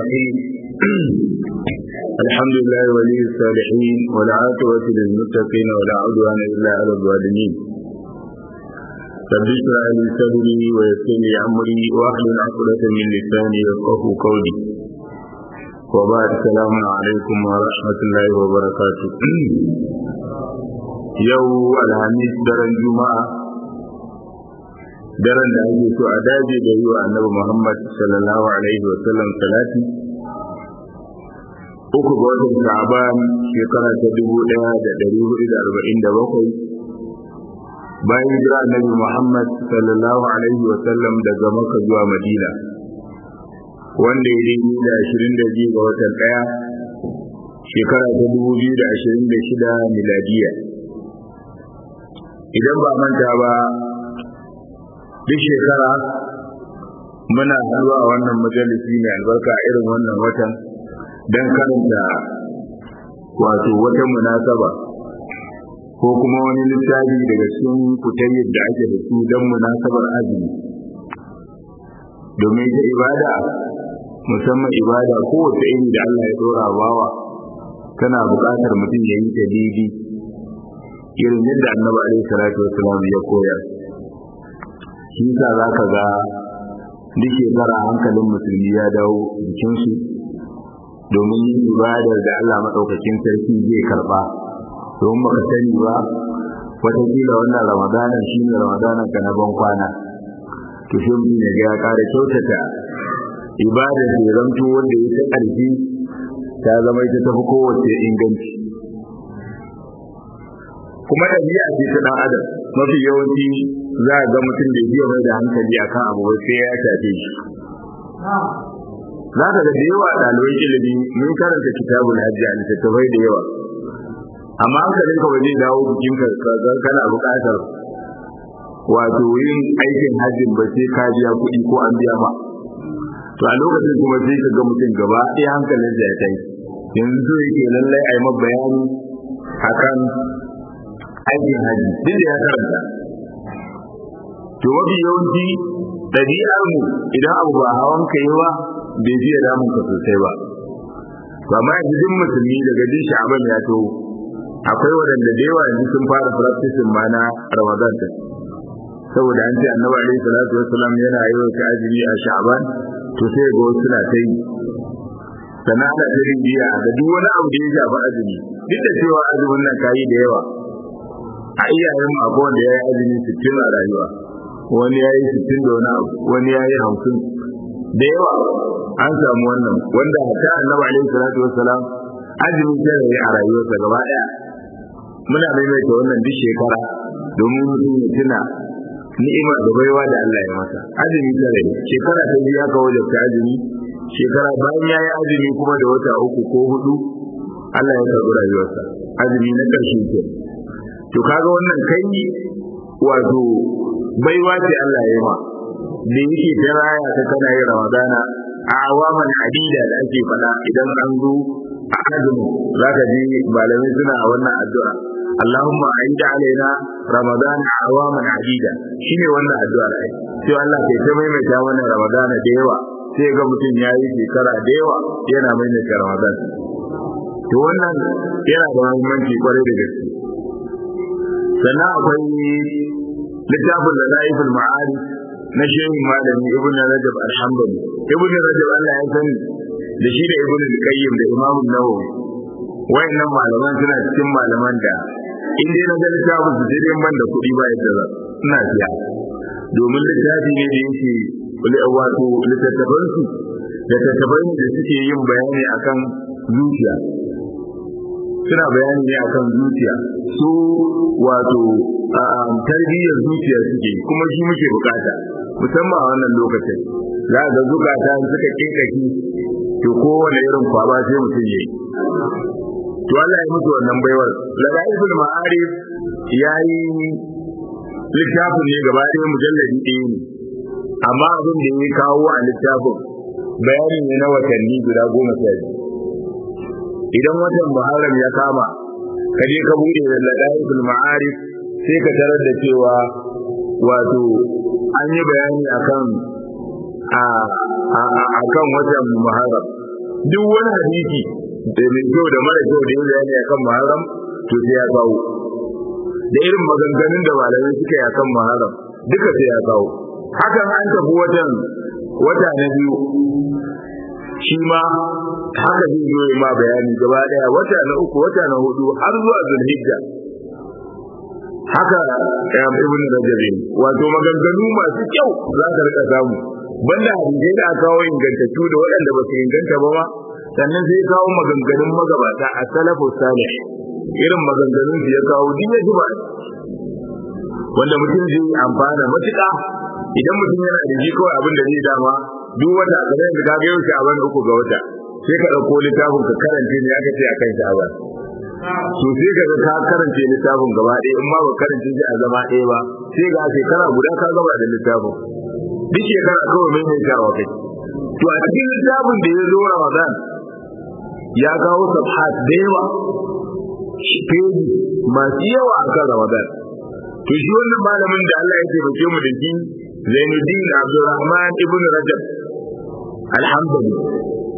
الرحيم الحمد لله ولي الصالحين والعاقبة للمتقين ولا عدوان إلا على الظالمين رب اشرح لي صدري ويسر لي أمري واحلل عقدة من لساني يفقه قولي وبعد السلام عليكم ورحمة الله وبركاته يوم الخميس درن جمعة daren da ake so a daji da yi wa annabi Muhammad sallallahu alaihi wa sallam salati uku ga watan Sha'ban shekara ta dubu ɗaya da ɗari hudu da arba'in da bakwai bayan hijira annabi Muhammad sallallahu alaihi wa sallam daga Makka zuwa Madina wanda ya daidai da ashirin da biyu ga watan ɗaya shekara ta dubu biyu da ashirin da shida miladiya idan ba manta ba duk shekara muna haɗuwa a wannan majalisi mai albarka a irin wannan watan don karanta wato wata munasaba ko kuma wani littafi daga cikin kutayyar da ake da su don munasabar azumi domin ita ibada musamman ibada kowace iri da Allah ya dora bawa tana buƙatar mutum ya yi ta daidai irin yadda annabi alaihi salatu wasalam ya koyar shi yasa za ka ga duk shekara hankalin musulmi ya dawo jikinsu domin yin ibadar da Allah maɗaukakin sarki zai karɓa domin baka sani ba wataƙila wannan ramadanan shi ne ramadanan ka na ban kwana to shi mutum ya ga ya ƙara kyautata ibadar da zamto wanda ya ta ƙarfi ta zama ita tafi kowace inganci kuma ɗabi'a ce ta ɗan adam mafi yawanci za a ga mutum da biya mai da hankali akan abu sai ya shafe shi za ka ga da yawa ɗaliban ilimi mun karanta kitabul hajji a littattafai da yawa amma hankalin ka ba zai dawo jikin ka kana buƙatar wato yin aikin hajjin ba sai ka biya kuɗi ko an biya ma to a lokacin kuma sai ka ga mutum gaba ɗaya hankalin da ya kai yanzu so yake lallai a yi ma bayani akan aikin haji duk da ya karanta to mafi yawanci ɗabi'ar mu idan abu ba hawan ka yi ba bai fiye damun ka sosai ba ba ma yanzu duk musulmi daga jin sha'aban ya to akwai waɗanda da yawa yanzu sun fara practicing ma na ramadan ta saboda an ce annabi alaihi salatu wassalam yana yi wa azumi a sha'aban to sai ga wasu na ta yi sannan ana ta biya ga duk wani abu da ya shafi azumi duk da cewa azumin nan kayi da yawa a iyayen mu akwai wanda ya yi azumi sittin a rayuwa wani ya yi sittin da wani abu wani ya yi hamsin da yawa an samu wannan wanda ta annabi alaihi salatu wassalam azumi sai ya yi a rayuwarsa gaba daya muna maimaita wannan duk shekara domin mutum ya tuna ni'imar da baiwa da Allah ya masa azumi sai shekara ta biyu aka wajabta azumi shekara bayan ya yi azumi kuma da wata uku ko hudu Allah ya karɓi rayuwarsa azumi na ƙarshe ke to kaga wannan kai wato baiwa ce Allah ya ma da yake ta raya ta kana yin ramadana a awaman adida da ake faɗa idan an zo a azumi za ka ji malamai suna a wannan addu'a Allahumma aida alaina ramadan awaman adida shine wannan addu'ar ai sai Allah kai ta maimaita wannan ramadana da yawa sai ga mutum ya yi shekara da yawa yana maimaita ramadan to wannan yana da muhimmanci kwarai da gaske sannan akwai littafin da za'iful ma'arif na shehin malami ibn rajab alhambali ibn rajab Allah ya sani da shi da ibn al-qayyim da imam an-nawawi wayannan malaman suna cikin malaman da in dai na ga littafin su sai dai ban da kuɗi ba yadda za ina siya domin littafi ne da yake wato littattafan su littattafan da suke yin bayani akan zuciya suna bayani ne akan zuciya su wato tarbiyyar zuciya suke kuma shi muke bukata musamman a wannan lokacin za ga zukata suka kinkaki to kowane irin kwaba sai mutum yayi to Allah ya mutu wannan baiwar ladaiful ma'arif yayi littafin ne gaba ɗaya mujalladi ɗaya ne amma abin da ya kawo a littafin bayani ne na watanni guda goma sha biyu idan watan muharram ya kama ka je ka bude da ladaiful ma'arif sai ka tarar da cewa wato an yi bayani akan a akan watan muharram duk wani hadisi da mai kyau da mara kyau da yin bayani akan muharram to sai ya kawo da irin maganganun da malamai suka yi akan muharram duka sai ya kawo hakan an tafi watan wata na biyu shi ma haka zai zo ma bayani gaba daya wata na uku wata na hudu har zuwa zulhijja haka ibn rajab wato maganganu masu kyau za ka rika samu banda hadisai da aka kawo ingantattu da waɗanda ba su inganta ba ma sannan sai kawo maganganun magabata a salafu salih irin maganganun su ya kawo duk ya ba wanda mutum zai amfana matuƙa idan mutum yana da shi kawai abin da zai dama duk wata kamar yadda ka ga yau shi a wani uku ga wata sai ka ɗauko littafin ka karanta ne aka ce a kan sha'awa to sai ka ga ka karance littafin gaba ɗaya in ma ba karance shi a zama ɗaya ba sai ga shekara guda ka gaba da littafin duk shekara kawai mai mai shawa kai to a cikin littafin da ya zo ramadan ya kawo sabhat da yawa peji masu yawa a kan ramadan to shi wannan malamin da Allah ya taimake mu da shi Zainuddin Abdulrahman ibn Rajab alhamdulillah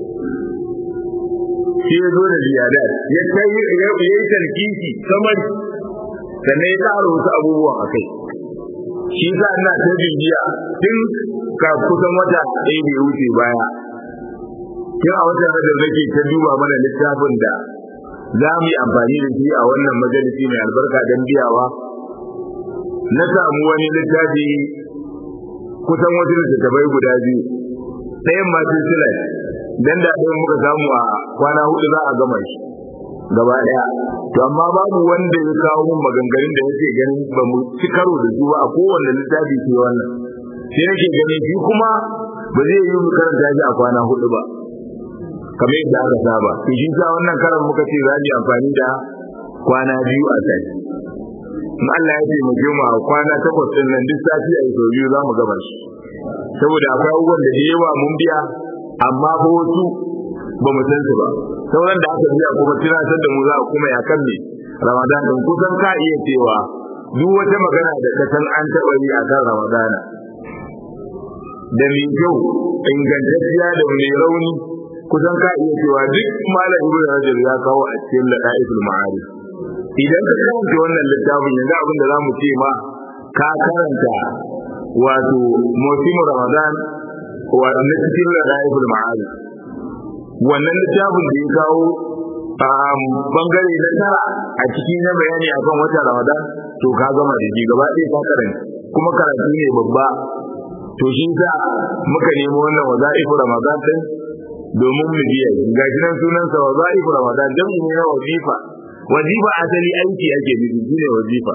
shi ya zo da ziyadat ya kai ya yi tarkiki samari sannan ya ƙara wasu abubuwan a kai shi sa ina ta bibiya tun ka kusan wata ɗaya da ya wuce baya tun a watan da nake ta duba mana littafin da za mu yi amfani da shi a wannan majalisi mai albarka don biyawa na samu wani littafi kusan wasu littattafai guda biyu ɗayan ma silsilar dan da ɗayan muka samu a kwana hudu za a gama shi gaba ɗaya to amma babu wanda ya kawo mun maganganun da yake ganin ba mu ci karo da su ba a kowanne littafi ke wannan sai nake ganin shi kuma ba zai yi mu karanta shi a kwana hudu ba kamar yadda aka saba to shi sa wannan karan muka ce za mu yi amfani da kwana biyu a sati in Allah ya taimake mu a kwana takwas din nan duk sati a sau biyu za mu gama shi saboda akwai abubuwan da yawa mun biya amma ko wasu ba mu san su ba sauran da aka biya kuma tunatar da mu za a kuma ya kan me ramadan din kusan ka iya cewa duk wata magana da ka san an taɓa yi a kan ramadana da mai kyau ingantacciya da mai rauni kusan ka iya cewa duk malam ibnu rajab ya kawo a cikin ladaiful ma'arif idan ka karanta wannan littafin yanzu abin da zamu ce ma ka karanta wato musimu ramadan wa na cikin ladaiful ma'arif wannan littafin da ya kawo bangare na tara a ciki na bayani akan wata ramadan to ka gama da shi gaba ɗaya ka karanta kuma karatu ne babba to shi sa muka nemi wannan waza'ifu ramadan din domin mu biya ga shi nan sunansa waza'ifu ramadan dan ne na wazifa wazifa asali aiki ake nufi shine wazifa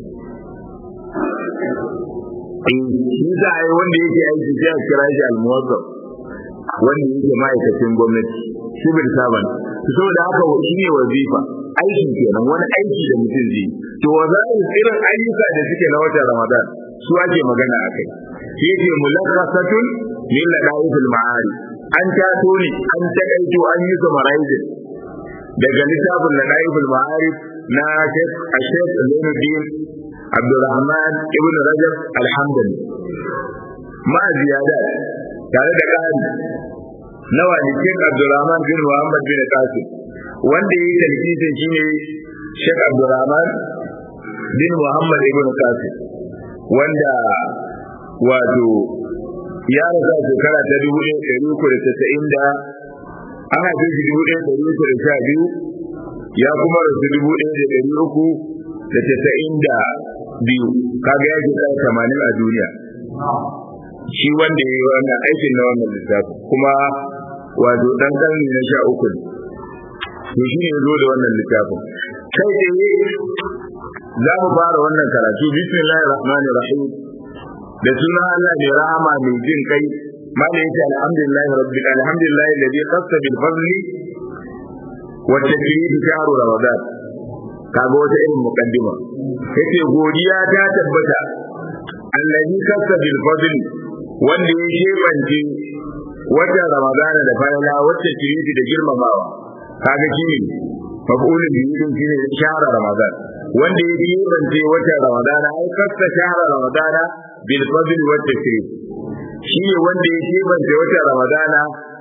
shi za a yi wanda yake aiki sai a kira shi almuwazzaf wanda yake ma'aikacin gwamnati civil servant saboda haka shi ne wazifa aiki kenan wani aiki da mutum zai to wazaif irin ayyuka da suke na watan ramadan su ake magana a kai shi yake mulakkasatun min ladaifil ma'ari an tato ne an takaito an yi summarizing daga littafin ladaifil ma'arif na Sheikh Ashef Zainuddin Abdulrahman Ibn Rajab Alhamdani ma ziyada tare da ƙari nawa ne Sheikh Abdulrahman bin Muhammad bin Qasim wanda yi talkisin shine Sheikh Abdulrahman bin Muhammad Ibn Qasim wanda wato ya rasa shekara ta dubu ɗaya ɗari uku da tasa'in da an haife shi dubu ɗaya ɗari uku da sha biyu ya kuma rasu dubu ɗaya da ɗari uku da tasa'in da biyu kaga ya ke ɗaya tamanin a duniya shi wanda ya yi wannan aikin na wannan lissafi kuma wato ɗan ƙarni na sha uku to shi ne zo da wannan littafin kai tsaye za mu fara wannan karatu bismillahir rahmanir rahim da suna Allah mai rahama mai jin kai malai yace alhamdulillahi rabbil alhamdulillahi alladhi qassa bil fadli wa tajrid shahru ramadan kaga wata irin muqaddima yace godiya ta tabbata alladhi qassa bil fadli wanda ya shebance wata ramadan da falala wacce kiriti da girmamawa kaga shine mafulun biyun shine shahru ramadan wanda ya shebance wata ramadan ai qassa shahru ramadan bil fadl wa tashrif shi ne wanda ya kebance wata ramadana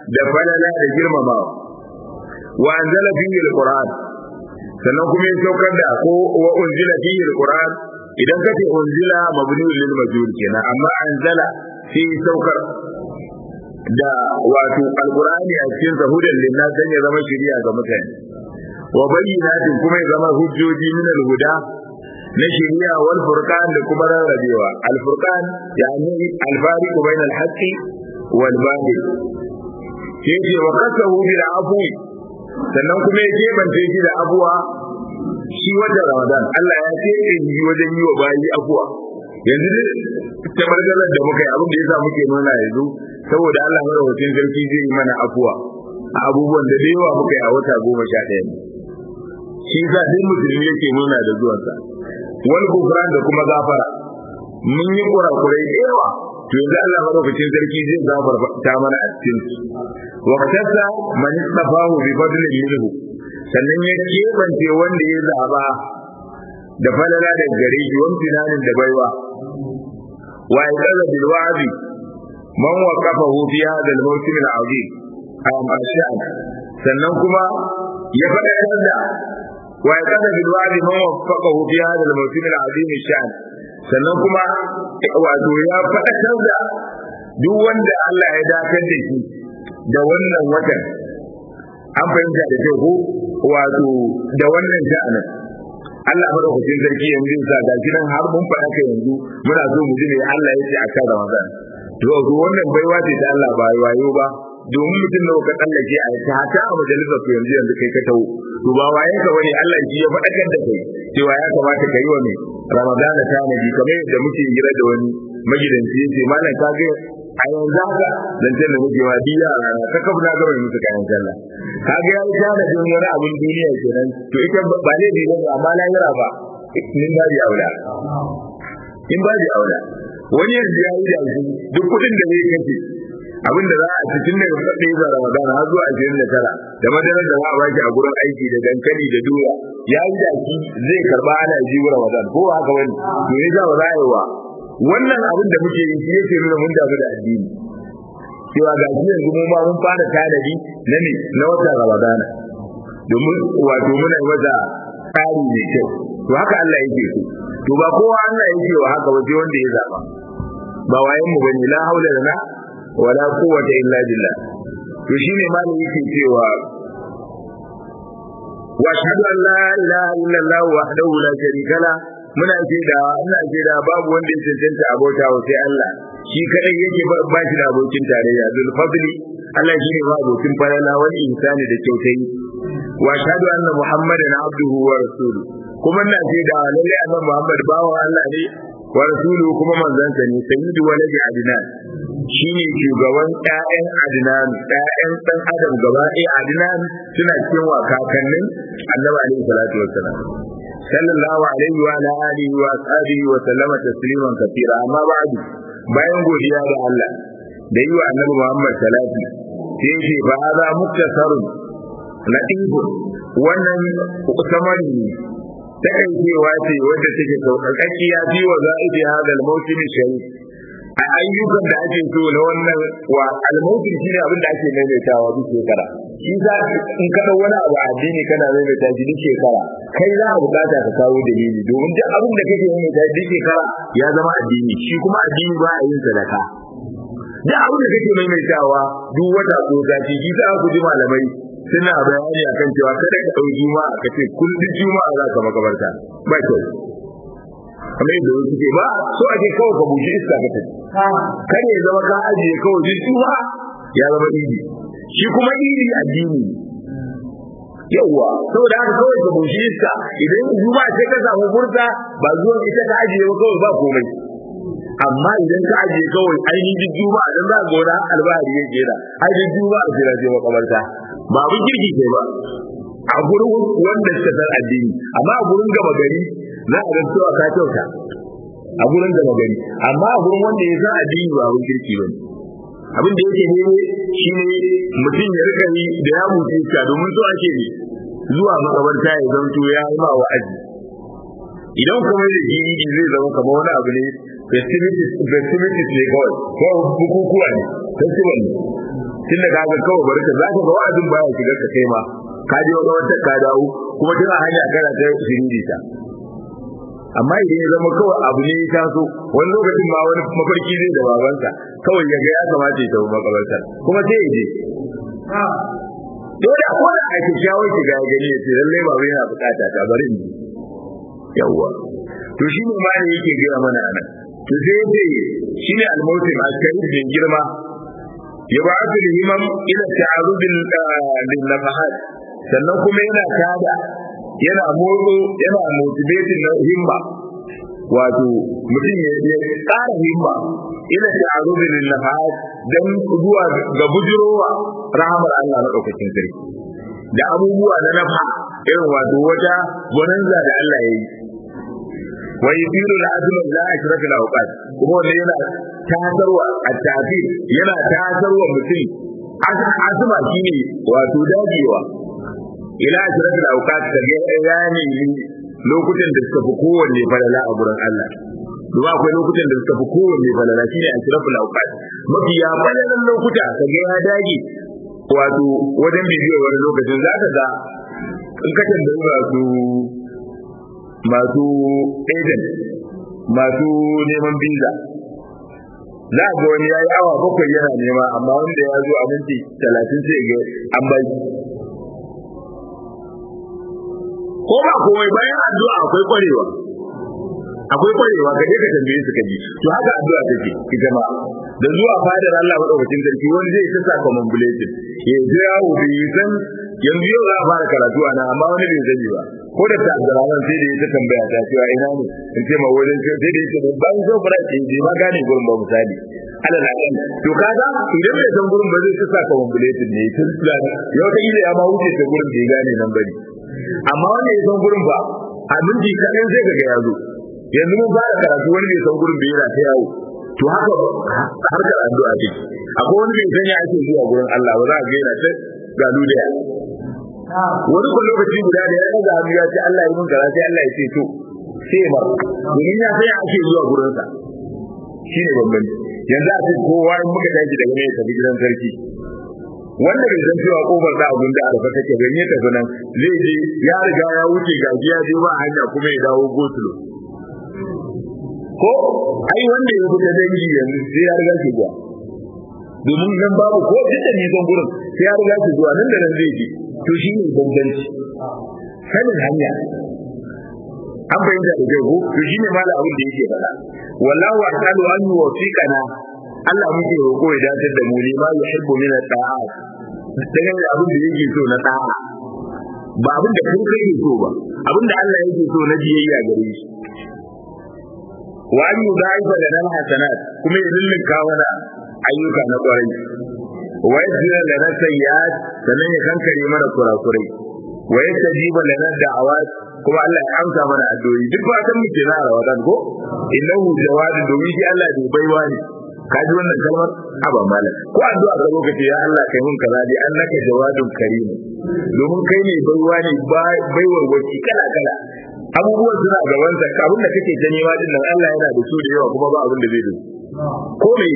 da falala da girmamawa wa anzala fihi alquran sannan kuma ya saukar da ko wa unzila fihi alquran idan kace unzila mabniun lil majhul kenan amma anzala sai saukar da wato alqurani a cikin zahudan linnas dan ya zama shari'a ga mutane wa bayyinatin kuma ya zama hujjoji min alhuda na shari'a wal furqan da kuma rarrabewa al furqan yani al fariq bain al haqqi wal batil yace wa qasahu bil afwi sannan kuma ya kebance shi da abuwa shi wata ramadan Allah ya ce in yi wajen yi wa bayi abuwa yanzu dai tabargalar da muka yi abin da yasa muke nuna yanzu saboda Allah madaukakin sarki zai yi mana afuwa a abubuwan da da yawa muka yi a wata goma sha ɗaya ne shi yasa duk musulmi yake nuna da zuwansa wal gufran da kuma gafara mun yi kurakurai da yawa to yanzu Allah madaukakin sarki zai gafarta mana a cikin su waqtasa man istafahu bi fadlin minhu sannan ya kebance wanda ya zaba da falala da gare shi wani tunanin da baiwa wa yazaza bil wa'di man waqafahu fi hadha al mawsim al azim am ash'an sannan kuma ya faɗa da wa yazaza bil wa'di man waqafahu fi hadha al mawsim al azim sha'an sannan kuma wato ya faɗakar da duk wanda Allah ya dakar da shi da wannan watan an fahimta da kyau ko wato da wannan sha'anin Allah madaukakin sarki yanzu sa ga shi nan har mun faɗa ka yanzu muna so mu ji ne Allah ya ce a kan Ramadan to to wannan baiwa ce ta Allah ba wayo ba domin mutum da ka tsallake a ta hata a majalisar ku yanzu yanzu kai ka tawo to ba wayen ka bane Allah shi ya faɗakar da kai cewa ya kamata ka yi wa mai Ramadana tanadi kamar yadda muke hira da wani magidanci yace malam ka ga a yanzu haka zancen da muke wa biya a rana ka kafa na gaba musu kayan sallah ka ga ya yi tanadin wani abin duniya kenan to ita ba ne ne ba amma lahira ba min ba di aula in ba di aula wani yanzu ya yi da shi duk kuɗin da zai kace abin da za a ci tun daga ɗaya ga Ramadan har zuwa ashirin da tara da madarar da za a baki a gurin aiki da dankali da doya ya yi da shi zai karba ana ji Ramadan ko haka wani to ne za ba za a yi wa wannan abin da muke yi shi yake nuna mun damu da addini cewa ga shi yanzu mu ma mun fara tanadi na ne na watan Ramadana domin wato muna wata tsari mai kyau to haka Allah yake so to ba kowa Allah yake wa haka ba sai wanda ya zaba ba wayen mu bane la haula lana wala quwwata illa billah to shine malami yake cewa wa ashhadu an la ilaha illallah wahdahu la sharika la muna da ina da babu wanda ya cancanta abota wa sai Allah shi kadai yake ba shi da abokin tarayya zul fadli Allah shi ne ba abokin falala wani insani da kyautai wa ashhadu anna muhammadan abduhu wa rasuluhu kuma ina da lalle annabi muhammad bawan Allah ne wa rasuluhu kuma manzansa ne sayyidu waladi adnan shine shugaban ƴaƴan adnan ƴaƴan dan adam gaba ɗaya adnan suna cikin wa kakannin annabi alaihi salatu wassalam sallallahu alaihi wa ala alihi wa ashabihi wa sallama tasliman kathira amma ba'du bayan godiya da Allah da yi wa annabi Muhammad salati sai ce fa hada muktasarun latifu wannan samari ne ta cewa ce wadda take sauƙaƙƙiya fi wa za'ibi hada al-mawsim sharif a ayyukan da ake so na wannan wa al-mawsim shine abin da ake maimaitawa duk shekara shi za in ka wani abu addini kana maimaita shi duk shekara kai za a bukata ka kawo dalili domin duk abin da kake maimaita duk shekara ya zama addini shi kuma addini ba a yin sadaka duk abin da kake maimaitawa duk wata ko sati shi za ku ji malamai suna bayani akan cewa kada ka ɗau juma'a ka ce kullum juma'a za ka makabarta ba kyau kamar yadda wasu ke ba so ake kawai ka bushe iska ka tafi kar ya zama ka ajiye kawai duk juma'a ya zama idi shi kuma idi addini yawwa saboda haka kawai ka bushe iska idan juma'a sai ka samu furta ba zuwan ita ka ajiye ba kawai ba komai amma idan ka ajiye kawai ainihin juma'a dan za ka gona albahari ya jera ainihin juma'a sai na je makabarta ba abin kirki ke ba a gurin wanda suka san addini amma a gurin gaba gari za a ga cewa ka kyauta a gurin gaba gari amma a gurin wanda ya san addini ba abin kirki ba abin da yake ne shi ne mutum ya rika yi da ya mutu ka domin so ake ne zuwa makabarta ya zanto ya yi ma wa'azi idan kuma da jini zai zama kamar wani abu ne festivities ne kawai ko bukukuwa ne festival ne tun da kaga kawai bari ka zaka ga wa'azin baya shiga ka kai ma ka je wata wata ka dawo kuma tun a hanya kana ta shiriri ta amma idan ya zama kawai abu ne ya taso wani lokacin ma wani mafarki zai da babansa kawai ya ga ya kamata ya tafi makabartar kuma sai ya je dole a kowane a kyakkyawar shiga ya gani ya ce lallai baba yana bukata ta bari in ji yawwa to shi ne ma ne yake gaya mana anan to sai ya ce shi ne almautin askari bin girma ya ba su himam ila ta'arudin lil nafahat sannan kuma yana tada yana motso yana motivating na himma wato mutum ya ƙara himma ila ta'arudin lil nafahat dan zuwa ga bujurowa rahamar Allah na daukakin sarki da abubuwa na nafa irin wato wata gwaninza da Allah ya yi wa yudiru al-azma la ashraka lahu awqat kuma wanda yana tasarwa at-tafir yana tasarwa mutum azma shine wato dagewa ila ashraka lahu awqat kaga yani lokutan da suka fi kowanne falala a gurin Allah Duba akwai lokutan da suka fi kowanne falala shine ashraka lahu awqat mafi ya falalan lokuta kaga ya dage wato wajen bibiyar wani lokacin za ka ga in ka tambayi masu masu agent masu neman visa za a ga wani ya yi awa bakwai yana nema amma wanda ya zo a minti talatin sai ga an bai ko ba komai bayan addu'a akwai kwarewa akwai kwarewa ka je ka tambaye su ka ji to haka addu'a take ita ma da zuwa fadar Allah madaukakin sarki wani zai ta saka mambulatin ya ji yawo bai san yanzu yau za a fara karatu ana amma wani bai sani ba ko da ta Abdurrahman sai da ya ta tambaya ta cewa ina ne in ce ma wajen sai da yake ban so fara ce je ma gane gurin ba misali ala na kan to kaga idan bai san gurin ba zai ta saka mambulatin ne tun tsani yau ta ile ya ma wuce ta gurin da ya gane nan bari amma wanda ya san gurin ba a minti kaɗan sai kaga ya zo yanzu mun fara karatu wani bai san gurin bai yana ta yawo to haka harkar addu'a ce akwai wani bai sanya ake zuwa gurin Allah ba za a ga yana ta galu da wani ko lokaci guda da ya daga hannu ya ce Allah ya mun kaza sai Allah ya ce to sai ma domin ya sai ake zuwa gurin sa shine bambanci yanzu a ce kowa in muka tashi daga ne tafi gidan sarki wanda bai san cewa kofar da abun da arfa take ban ya tafi nan zai je ya riga ya wuce gaji ya je ba hanya kuma ya dawo gosulo ko ai wanda ya fita dangi yanzu sai ya riga shi zuwa domin nan babu ko duk da nisan gurin sai ya riga shi zuwa nan da nan zai je to shi ne bambanci sanin hanya an bayyana da kai ko to shi ne mala abin da yake faɗa wallahu asalu an yuwaffiqana Allah muke roƙo ya dace da mu ne ma yuhibbu min at-ta'at daga abin da yake so na ta'a ba abin da kai kake so ba abin da Allah yake so na biyayya gare shi wa an yudaifa lana hasanat kuma ya lullunka mana ayyuka na kwarai wa yajzira lana sayyi'at sannan ya kankare mana kurakurai wa yastajiba lana da'awat kuma Allah ya amsa mana addu'o'i duk fatan mu ke na Ramadan ko innahu jawadun domin shi Allah bai baiwa ne ka ji wannan kalmar aba mala ko addu'a ga lokaci ya Allah kai mun kaza dai annaka jawadun karim domin kai ne baiwa ne baiwar wacce kala kala abubuwan suna gaban ka abin da kake ta nema din nan Allah yana da su da yawa kuma ba abin da zai da ko me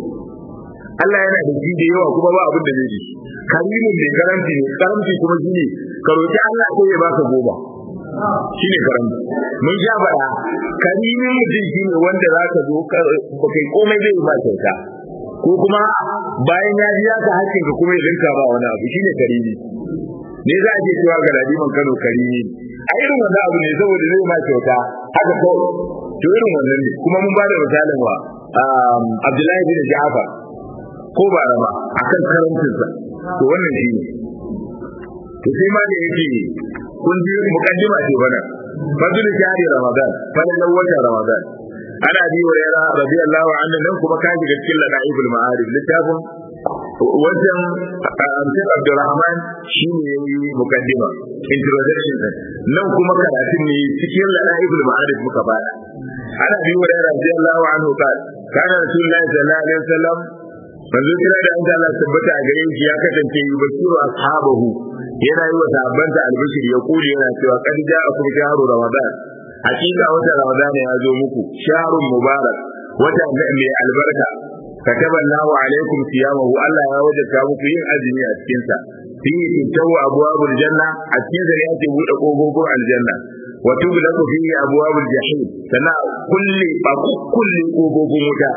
Allah yana da shi da yawa kuma ba abin da zai da karimin mai karamci ne karamci kuma shi ne ka roki Allah ko ya baka goma shi ne karamci mun sha bara karimin mutum shi ne wanda za ka zo ba kai komai zai ba kyauta ko kuma bayan ya biya ka hakkin ka kuma ya rinka ba wani abu shi ne karimi ne za a ce cewa ga ladiman Kano karimi a irin wannan abu ne saboda zai ma kyauta haka ko to irin wannan ne kuma mun ba da misalin wa Abdullahi bin Ja'far ko ba rama akan karancinsa to wannan shi ne to sai ma da yake kun ji mukaddima ce bana fadl jari ramadan fadlan wata ramadan ana bi wa yara radiyallahu anhu nan kuma ka shiga cikin ladaibul ma'arif littafin wajen amsar abdurrahman shi ne ya yi mukaddima introduction din nan kuma karatun ne cikin ladaibul ma'arif muka bada ana bi wa yara radiyallahu anhu ka kana rasulullahi sallallahu alaihi wasallam manzo kira da an Allah tabbata a gare shi ya kasance yi basiru ashabahu yana yi wa sahabbansa albishir ya kuli yana cewa kad ja'akum shahru ramadan hakika wata ramadan ya zo muku shahrun mubarak wata mai albarka kataba Allahu alaikum siyamahu Allah ya wajabta muku yin azumi a cikin sa fi tutawu abwabul janna a cikin sa yake bude kofofin aljanna wa tughlaqu fi abwabul jahim sana kulli ba kulli kofofin wuta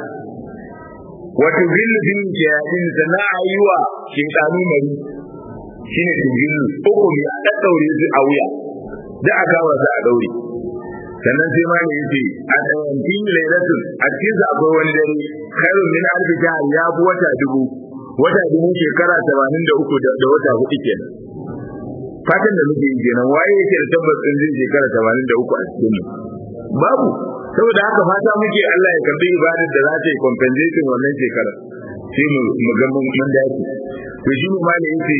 wa tugillu fi shayatin sana ayuwa shaytanu mari shine tugillu uku ne a daddaure su a wuya da aka wasa a daure sannan sai ma ne yace a tsayantin lailatul a cikin sa akwai wani dare khairun min alfi jahr ya fi wata dubu wata dubu shekara 83 da wata hudu kenan fatan da muke yi kenan waye yake da tabbas din zai shekara 83 a cikin mu babu saboda haka fata muke Allah ya karbi ibadar da za ta yi compensation wannan shekara sai mu mu ga mun dace to shi ne ma ne yace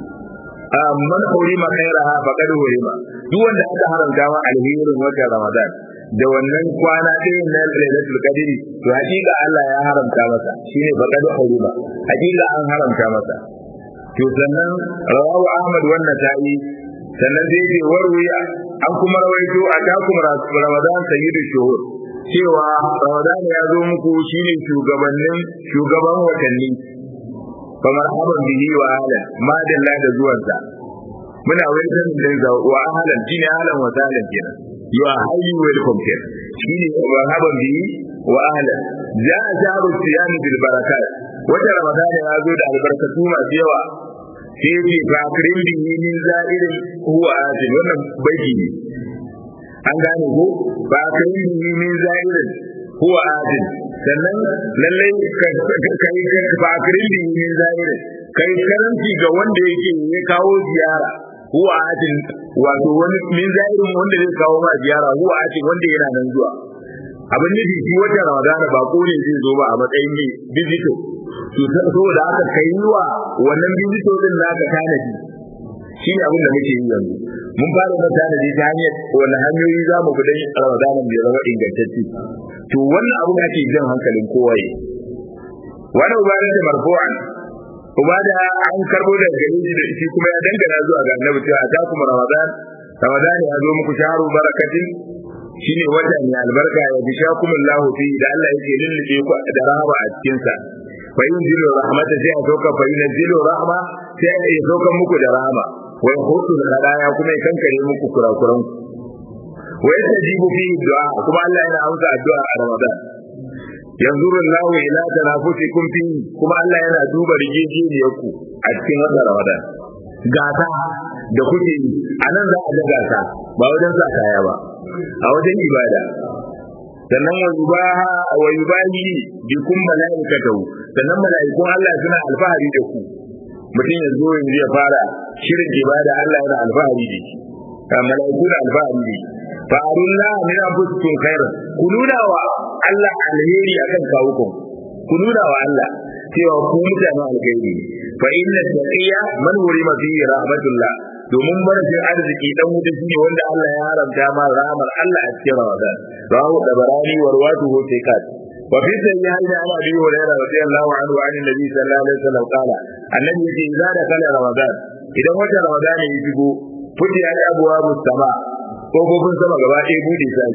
man hurima khairaha faqad hurima duk wanda aka haramta ma alherin watan Ramadan da wannan kwana ɗaya na Lailatul Qadri to hakika Allah ya haramta masa shine faqad hurima hakika an haramta masa to sannan rawahu Ahmad wannan ta'i sannan dai ce warwiya an kuma rawaito a takum Ramadan sayyidu shuhur cewa Ramadan ya zo muku shine shugabannin shugaban watanni kamar haban bihi wa ahlan ma dalla da zuwansa muna wani sanin din za wa ahlan shine ahlan wa sahlan kenan you are highly welcome kenan shine wa haban bihi wa ahlan ja jaru siyam bil barakat wata ramadan ya zo da albarkatu masu yawa sai ce fa akrim bihi min za'irin huwa atin wannan baiti ne an gane ko fa akrim bihi min za'irin huwa atin sannan lallai kai ba kirin min zahiri kai karanci ga wanda yake ya kawo ziyara huwa atin wato wani min zahirin wanda zai kawo ma ziyara huwa atin wanda yana nan zuwa abin nufi shi wata ramadana ba ko ne zai zo ba a matsayin ne bizito to saboda haka kai wa wannan bizito din naka tanadi shi ne abin da muke yi yanzu mun fara da tanadi ta hanyar wani hanyoyi za mu gudan ramadanan bai zama ingantacce to wannan abu da ake jan hankalin kowa yi wani ubadan da marfu'an ubada an karbo da gari da shi kuma ya dangana zuwa ga annabi cewa ta kuma ramadan ramadan ya zo muku sharu barakatin shine wata mai albarka ya bi shakumullahu fi da Allah yake lullube ku da rahama a cikin sa fa yunzilu rahmata sai a sauka fa yunzilu rahma sai ya sauka muku da rahama wa yahutu da hadaya kuma ya kankare muku kurakuran wa yastajibu fi du'a kuma Allah yana amsa addu'a a ramadan yanzuru Allahu ila tanafusikum fi kuma Allah yana duba rigejeniyarku a cikin wannan ramadan gata da kuke yi a nan za a ga gata ba wajen sa kaya ba a wajen ibada sannan wa yubaha wa yubahi bi kun malaikatahu sannan malaikun Allah suna alfahari da ku mutum ya zo yanzu ya fara shirin ibada Allah yana alfahari da shi malaiku da alfahari da shi fa arullah min anfusikum khairan ku nuna wa Allah alheri akan kawukan ku nuna wa Allah cewa ku mutanen alkhairi fa inna taqiya man wurima fihi rahmatullah domin marashin arziki dan wuta shine wanda Allah ya haramta ma rahmar Allah a cikin Ramadan rawu da barani warwatu ho tekat wa fi sayyi'ati an abi hurairah radiyallahu anhu an nabi sallallahu alaihi wasallam qala annabi yace idza da kala Ramadan idan wata Ramadan ya shigo fudi ya abwabu sama kofofin sama gaba ɗaya bude sai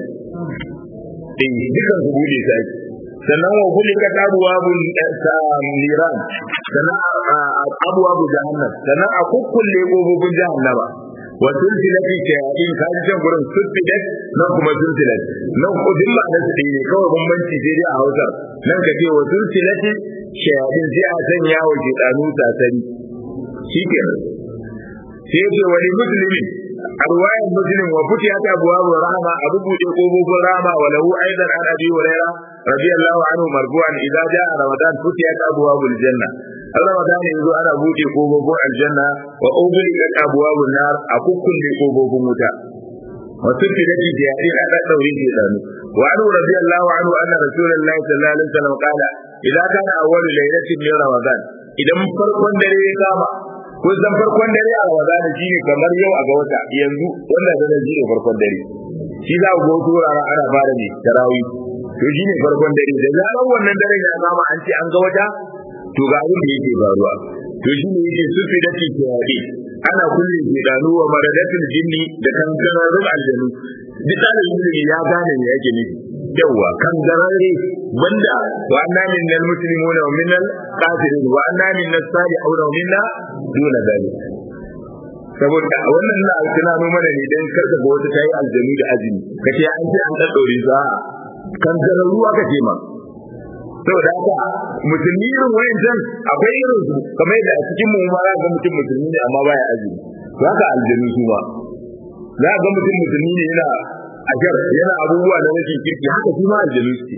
eh dukan su bude sai sannan wa kulika abwabul niran sannan abwabu jahannam sannan a kukkulle kofofin jahannama wa sulsilati shayatin kaji can gurin sulsilat nan kuma sulsilat nan kudin ma da su ne kawai bambanci sai dai a Hausa nan ka ce wa sulsilati shayatin sai a sanya wa shaytanu tasari shikenan sai ce wani muslimi a ruwayan muslim wa futiyat abwabu rahma abu bude kofofin rahma wa lahu aidan an abi hurairah radiyallahu anhu marfu'an idza jaa ramadan futiyat abwabul janna ramadan yanzu ana bude kofofin aljanna wa ughliqat abwabun nar a kukkulle kofofin wuta wa sufidati jahil a daddaure shi danu wa anhu radiyallahu anhu anna rasulullahi sallallahu alaihi wasallam qala idza kana awwalu laylatin min ramadan idan farkon dare ya kama kun san farkon dare a Ramadan shi ne kamar yau a ga wata yanzu wannan da shi ne farkon dare shi za ku ga wasu wuraren ana fara ne tarawih to shi ne farkon dare da zarar wannan dare ya kama an ce an ga wata to ga abin da yake faruwa to shi ne yake sufi da ke kiyaye ana kulle shedanu wa maradatul jinni da kankanarun aljanu duk ɗalibin ilimi ya gane me yake nufi yawa kan garare banda wa anna minnal muslimuna wa minnal kafirin wa anna minnas salihuna wa minna duna dalik saboda wannan na tunano mana ne dan karka ga wata tayi aljami da azumi kace an ce an daddore za kan gararru aka ce ma saboda haka musulmi irin wayancan akwai irin su kamar yadda a cikin mu ma ga mutum musulmi ne amma baya azumi to haka aljami su ma za ga mutum musulmi ne yana ajar yana abubuwa na rashin kirki haka shi ma aljami suke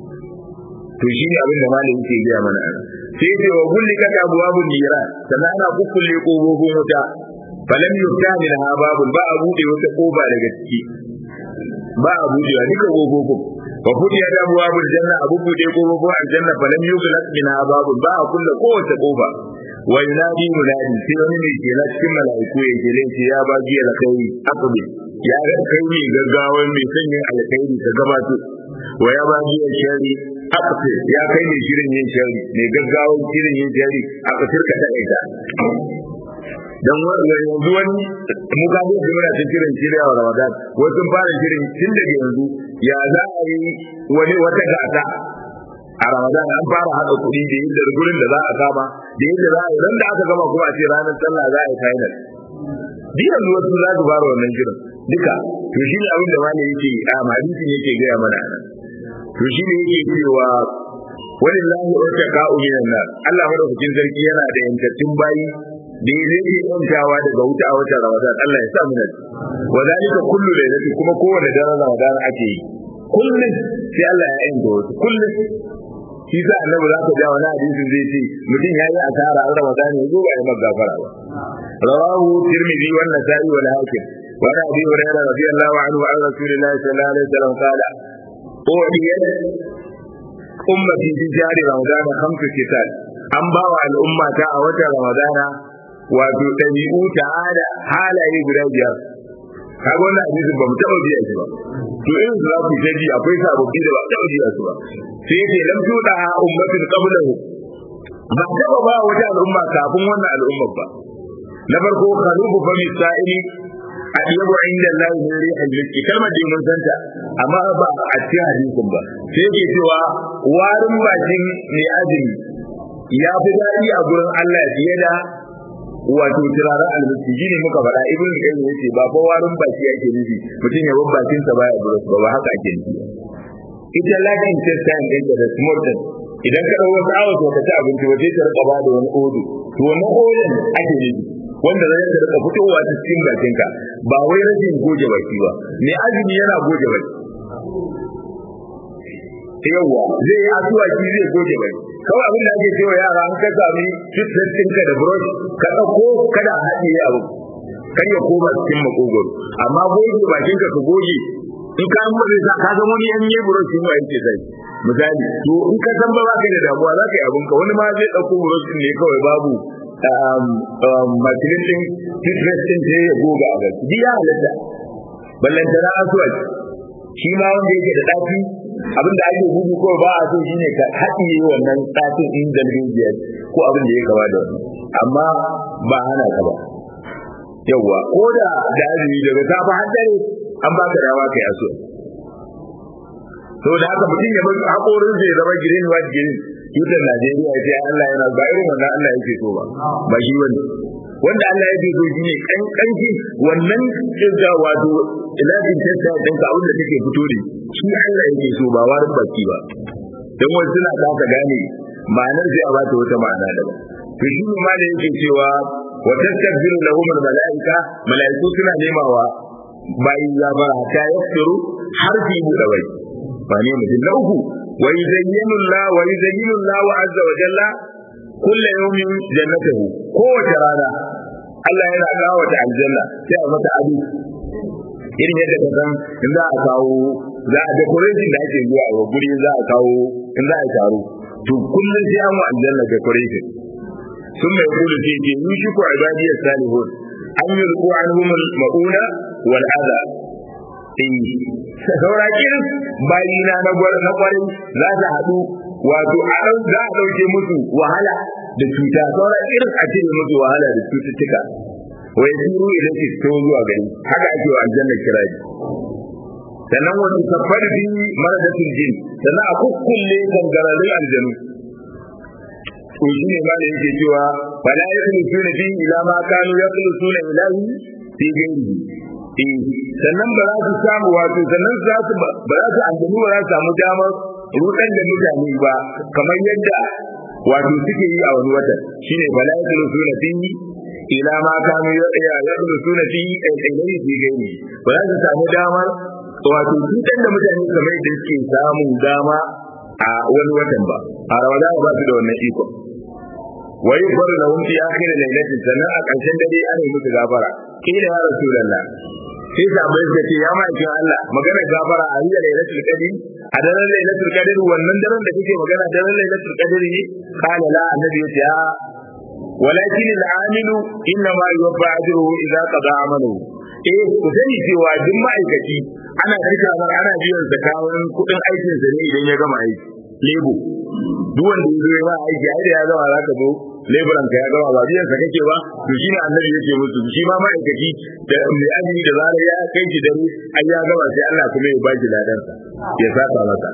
to shi ne abin da malam yake gaya mana sai ce wa kulli kaka abwabun nira sannan ana kukkulle kofofin wuta falam yufta min ha babun ba a bude wata kofa daga ciki ba a bude wa duka kofofin wa fudiya da abwabul janna abu bude kofofin aljanna falam yughlaq min ha babun ba a kulle kowace kofa wa yunadi munadi sai wani mai kela cikin mala'iku ya kele ce ya ba jiya da kai aqbi ya ga kai mai gaggawa mai sanyin alkhairi ta gabato wa ya ba jiya shari aqsi ya kai mai shirin yin shari mai gaggawa shirin yin shari aka turka ta aika dan yanzu wani mu ga mu muna cikin shirin shirya wa Ramadan wasu sun fara shirin tun daga yanzu ya za a yi wani wata gasa a Ramadan an fara haɗa kuɗi da yadda gurin da za a kama da yadda za a yi ran da aka gama kuma a ce ranar sallah za a yi final duk yanzu wasu za su fara wannan shirin duka to shi ne abin da malai yake a hadisin yake gaya mana to shi ne yake cewa walillahi wata ka'u minan nar Allah madaukakin sarki yana da yantattun bayi da ya zai iya yantawa daga wuta a watan Ramadan Allah ya sa mu nan wa zalika kullu lailati kuma kowanne daren Ramadan ake yi kullum sai Allah ya yanta wasu kullum shi sa annabi za ka ja wani hadisin zai ce mutum ya yi asara an Ramadan ya zo ba ya magafara ba rawahu tirmidhi wa nasa'i wa hakim wa abi hurairah radiyallahu anhu an rasulillahi sallallahu alaihi wasallam qala أعطيت أمتي في شهر رمضان خمس كتاب an ba wa al'umma ta a watan ramadana wato ɗabi'u ta'ada halaye guda biyar kaga wannan hadisin ba mu taɓa biya shi ba to irin su za ku ta ji akwai sababbi da ba taɓa biya su ba sai ce lam tuda ummatin qablahu ba taɓa ba wata al'umma kafin wannan al'ummar ba na farko khalufu fa misa'ili a yabu inda Allah ne ri hajji kalmar da mun santa amma ba a cikin hadisin ba sai yake cewa warin bakin mai azumi ya fi daɗi a gurin Allah fiye da wato turaren almasi shine muka faɗa ibn qayyim yace ba fa warin baki yake nufi mutum ya bar bakin sa baya burus ba ba haka ake nufi ita lakin testan din da small idan ka dawo wasu awa ka ci abinci ba sai ka rika ba da wani odo to wannan odon ake nufi wanda zai ka rika fitowa ta cikin bakinka ba wai rashin goge baki ba mai azumi yana goge baki yawwa zai yi asuwaki zai goge baki kawai abin da ake cewa yara an ka sami ka da brush ka ɗauko kada a haɗiye abu kar ya koma cikin makogoro amma goge bakinka ka goge in ka yi mutu sa ka zama wani yan yi brush ma yake sai misali to in ka san ba za ka da damuwa za ka yi abinka wani ma zai ɗauko brush ne kawai babu makilin din fitness din sai ya goga a gaske duk ya halatta ballantana aswad shi ma wanda yake da ɗafi abin da ake gudu ko ba a so shine ka haɗiye wannan ɗafin in dalbijiyar ko abin da ya kama da wannan amma ba hana ka ba yawwa ko da da azumi daga safa har dare an baka dama kai aso saboda haka mutum ya bar haƙorin zai zama green white green tutar Najeriya ya ce Allah yana ba irin wannan Allah yake so ba ba shi wani wanda Allah yake so shine kan kanki wannan kinga wato ilafin testa din ka abin da take fito da shi Allah yake so ba warin baki ba dan wani suna kasa gane ma'anar sai a bata wata ma'ana daban to shi ne ma da yake cewa wa tastakbiru lahum al-mala'ika mala'iku suna nemawa bayin zabara ta yaskiru har fi buɗe bai ba ne mutum na uku ويزين الله ويزين الله عز وجل كل يوم جنته kowace rana Allah yana kawo ta aljanna sai a mata ado irin yadda ka san in za a kawo za a decoration da ake zuwa wa guri za a kawo in za a taro to kullum sai an wa aljanna decoration sun mai kulu ce ce yi shi ko ibadiyar salihun an yi riko an humul ma'una wal adha saurakin bayina na kwarai za ta haɗu wato a za a ɗauke musu wahala da cuta sauran irin a cire musu wahala da cututtuka wai suru idan ki fito zuwa gari haka ake wa aljanna kiraji sannan wani safar bi maradatul jin sannan a kukkulle gangararrun aljanu to shi ne ma da yake cewa fala yakhlusuna fi ila ma kanu yakhlusuna ilahi fi ghairihi eh sannan ba za su samu wato sannan za su ba za su aljanu ba za su samu damar rudan da mutane ba kamar yadda wato suke yi a wani watan shine fala yakhlusuna fi ila ma kanu yakhlusuna fi ilahi fi ghairihi ba za su samu damar wato cutar da mutane kamar yadda suke samun dama a wani watan ba a ramadan ba su da wannan iko wa yughfaru lahum fi akhir laylatin sannan a ƙarshen dare ana yi musu gafara kila ya rasulullah sai sahabbai suka ce ya ma'aikin Allah magana gafara a hiya lailatul qadr a daren lailatul qadr wannan daren da kake magana daren lailatul qadr ne kana la annabi yace a walakin al-amilu inna ma yuwaffa ajruhu idza qada amaluhu eh ku sani cewa duk ma'aikaci ana karka mar ana biyan zakawun kudin aikin sa ne idan ya gama aiki lebo duk wanda ya zo ya ba aiki ai da ya gama za ka zo leburan ka ya gama ba biyan sa kake ba to shi ne annabi yake musu shi ma ma'aikaci da mai azumi da zarar ya kai shi dare ai ya gama sai Allah kuma ya ba shi ladan sa ya saka masa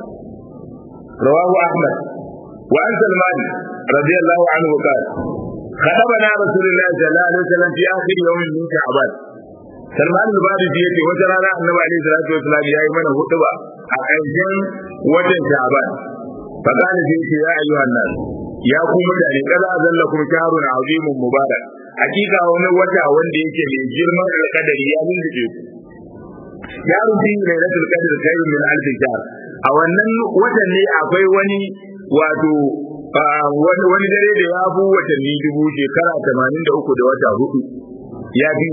rawahu ahmad wa an salman radiyallahu anhu qala خطبنا رسول الله صلى الله عليه وسلم في اخر يوم من شعبان Salman al-Farisi yace wata rana Annabi alaihi salatu wasallam yayi mana hutuba a ƙarshen watan Sha'ban. Fa kana sai yace ya ayyuhan nas ya ku mutane kaza zallakum shahrun azimun mubarak. Hakika wani wata wanda yake mai girman alƙadari ya lulluɓe ku. Ya rufi lailatul qadr khairun min alf shahr. A wannan watan ne akwai wani wato wani dare da ya bu watanni dubu shekara 83 da wata hudu. Ya bi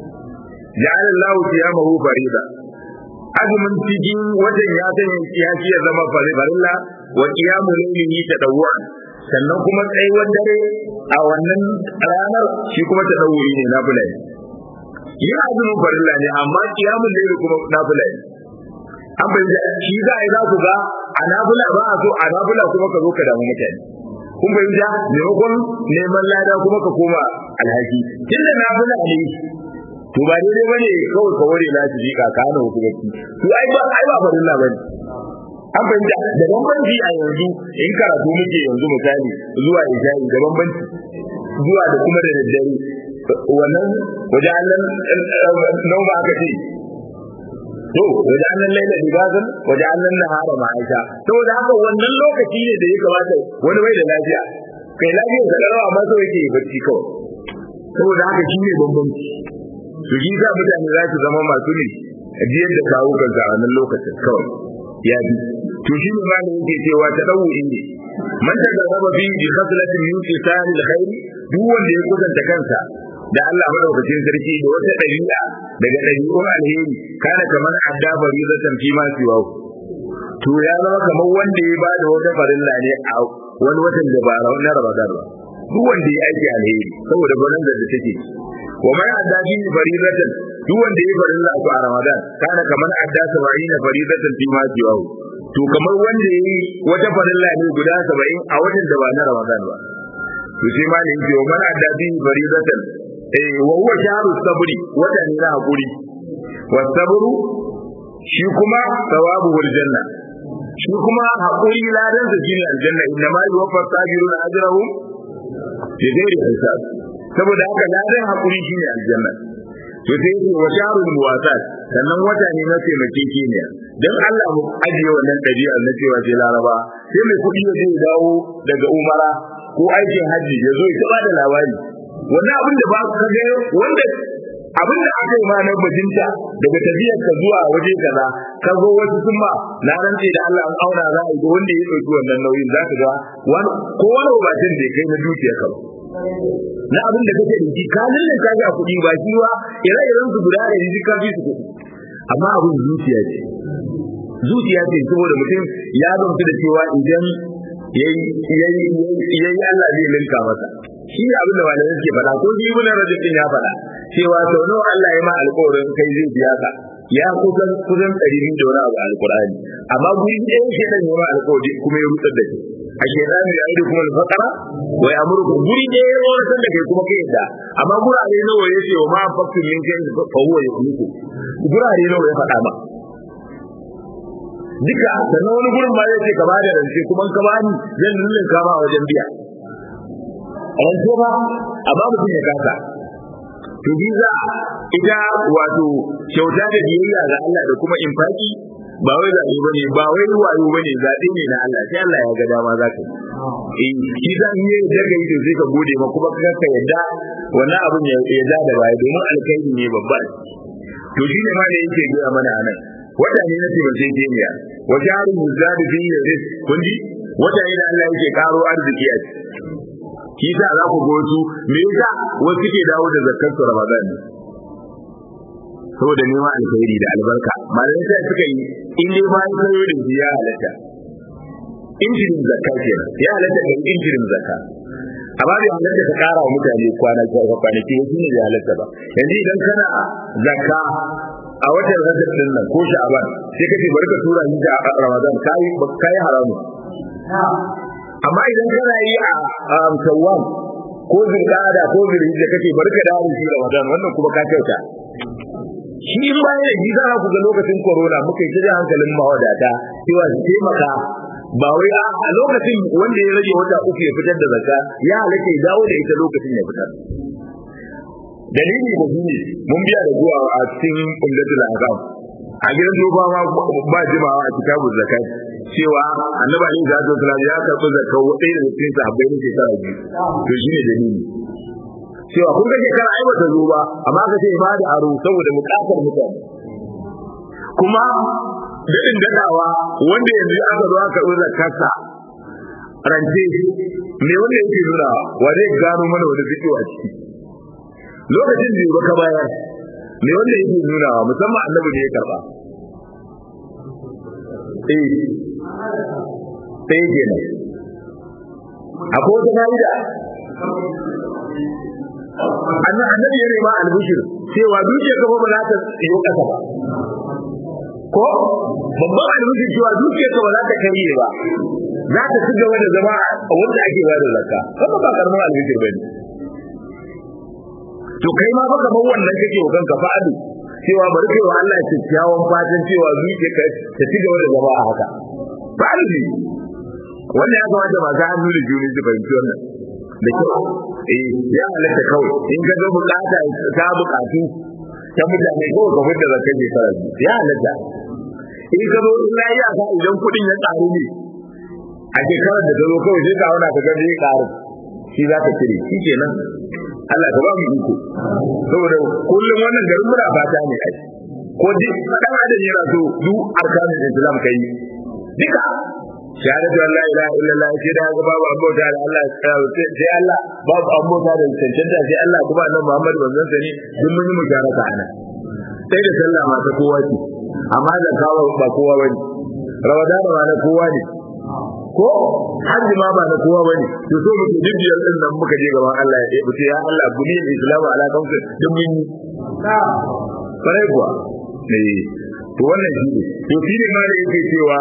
ja'ala Allahu siyamahu farida azumin cikin wajen ya sanya ya ci ya zama farilla wa qiyamu laylihi tadawwa sannan kuma tsayuwar dare a wannan ranar shi kuma tadawwi ne na fulani yin azumin farilla ne amma qiyamu layli kuma na fulani an bai da shi za a yi za ku ga a nafila ba a so a nafila kuma ka zo ka damu mutane kun bai da maimakon neman lada kuma ka koma alhaki tunda nafila ne to ba daidai bane kawai ka ware na shi ka kana wasu gaci to ai ba ai ba farilla bane an fahimta da bambanci a yanzu in karatu muke yanzu misali zuwa isha'i da bambanci zuwa da kuma da daddare wannan waje annan nau ba aka ce to waje annan laila libasan waje annan nahara ma'aisha saboda haka wannan lokaci ne da ya kamata wani bai da lafiya kai lafiya sa karawa amma so yake bacci kawai saboda haka shi ne bambanci to shi sa mutane za su zama masu ne ajiyar da kawo kanka a wannan lokacin kawai ya bi to shi ne ma da yake cewa ta dawo ne man ta garaba bi bi khaslatin min qisal alkhair duk wanda ya kusanta kansa da Allah madaukakin sarki da wata dabi'a daga dabi'un alheri kana kamar adda faridatan fi ma siwa to ya zama kamar wanda ya ba da wata farilla ne a wani watan da ba na Ramadan ba duk wanda ya aiki alheri saboda gwanin da take wa man adda bi faridatan duk wanda ya farilla ko a Ramadan kana kamar adda 70 faridatan fi ma jiwahu to kamar wanda yayi wata farilla ne guda 70 a watan da ba na Ramadan ba to sai ma ne yake wa man adda bi faridatan eh wa huwa shahru sabri wata ne na hakuri wa sabru shi kuma thawabu wal janna shi kuma hakuri ladan sa shine aljanna inna ma yuwaffa sabiruna ajrahum bi ghairi hisab saboda haka ladan hakuri shine aljanna to sai yake wa sharul muwasat sannan wata ne na taimake ki ne dan Allah mu ajiye wannan dabi'ar na cewa sai laraba sai mai kudi ya je dawo daga umara ko aikin haji ya zo ya bada labari wannan abin da ba ka ga wanda abin da aka yi ma na bajinta daga tafiyar ka zuwa waje kaza ka zo wasu sun ma na rantse da Allah an auna za a yi wanda ya ɗauki wannan nauyin za ka ga wani ko wani bacin da ya kai na dukiya ka ba na abin da kake da shi ka lalle ka ga kuɗi ba shi wa ire-iren su guda da yanzu ka fi su kuɗi amma abin zuciya ce zuciya ce saboda mutum ya gamsu da cewa idan yayi yayi yayi Allah zai linka masa shi ne abin da malamai suke faɗa ko shi ibn rajab din ya faɗa cewa sau nawa Allah ya ma alƙawarin kai zai biya ka ya kusan kusan ɗari biyu da wani abu alƙur'ani amma guri ɗaya shi ɗan yi ma alƙawari kuma ya rutsar da shi a shekaru ya yi kuma alfakara wa ya amurku guri ɗaya ya wadatar da kai kuma kai yadda amma gurare nawa ya ce wa ma faktu min kai fa huwa ya kuku gurare nawa ya faɗa ma duka sannan wani gurin ma zai ce ka bada rance kuma ka bani zan lullun ka ba wajen biya rance ba a ba mutum ya kasa to biza ita wato kyauta da biyayya ga Allah da kuma infaki ba wai zaɓe bane ba wai wayo bane zaɓe ne na Allah sai Allah ya ga dama za ka yi eh shi za in yi da kai to sai ka gode ma kuma ka ka yadda wannan abun ya ya ja da baya domin alkhairi ne babba to shi ne ma da yake gaya mana anan wata ne na taimakon jemiya wa jaru muzadu fi rizq kun ji wata ne da Allah yake karo arziki a ciki shi sa za ku go su me yasa wasu ke dawo da zakkar su Ramadan ne saboda neman alkhairi da albarka malamai sai suka yi in dai bayan kayo da shi ya halatta injirin zakka kenan ya halatta da injirin zakka amma bai halatta ka kara wa mutane kwana kwanaki wasu ne bai halatta ba yanzu idan kana zakka a watan rajab din nan ko sha'aban sai kace bari ka tura ni da ramadan kai kai haramu amma idan kana yi a shawwal ko zulqa'ada ko zulhijja kace bari ka dawo shi ramadan wannan kuma ka kyauta shi in bayan da shi za ku ga lokacin corona muka yi kira hankalin mawadata cewa su taimaka ba wai a lokacin wanda ya rage wata uku ya fitar da zakka ya halatta ya dawo da ita lokacin ya fitar dalili ko shine mun biya da zuwa a cikin umdatul ahkam a gidan doba ma ba jimawa a kitabul zakat cewa annabi ali da sallallahu ya karɓi zakka wadai da cikin sahabbai ne shekara biyu to shine dalili cewa kun ga shekara ai bata zo ba amma ka ce ba da aro saboda bukatar mutane kuma daɗin daɗawa wanda yanzu aka zo aka ɗora zakarsa rance me wanda yake nuna wa zai gano mana wani fito a ciki lokacin da ba ka bayar me wanda yake nuna musamman annabi ne ya karɓa eh sai kenan akwai wata fa'ida annabi ya nema albishir cewa dukiyar ka ba za ta yi kasa ba ko babban albishir cewa dukiyar ka ba za ta karye ba za ta ci gaba da zama wanda ake ba da zakka kuma ba karamin albishir bane to kai ma fa kamar wannan kake wa kanka fa'adu cewa bari kai wa Allah kyakkyawan fatan cewa dukiyar ka ta ci gaba da zama a haka fa'adu wannan ya kamata ba ga hannu da juni su fahimci wannan da kyau eh ya halatta kawai in ka ga bukata ta bukatu ta mutane kawai ka fitar da kai shekara ya halatta in ka zo in ya yi aka idan kuɗin ya ƙaru ne a shekarar da ta zo kawai sai ka auna ka ga zai ƙaru shi za ka cire shi kenan Allah ka ba mu iko saboda kullum wannan garin muna fata ne ai ko duk dan adam yana so duk arkanin islam kai duka shahadatu an la ilaha illallah sai da ga babu abota da Allah sai Allah babu abota da cancanta sai Allah kuma annabi Muhammad manzon sa ne duk mun yi musharaka ana sai da sallah ma ta kowa ce amma da kawo ba kowa bane ramadan ma na kowa ne ko hajji ma ba na kowa bane to so muke dubiyar din nan muka je gaban Allah ya ce ya Allah buniyar islamu ala kamsa duk mun yi kare kuwa eh to wannan shi ne to shi ne ma da yake cewa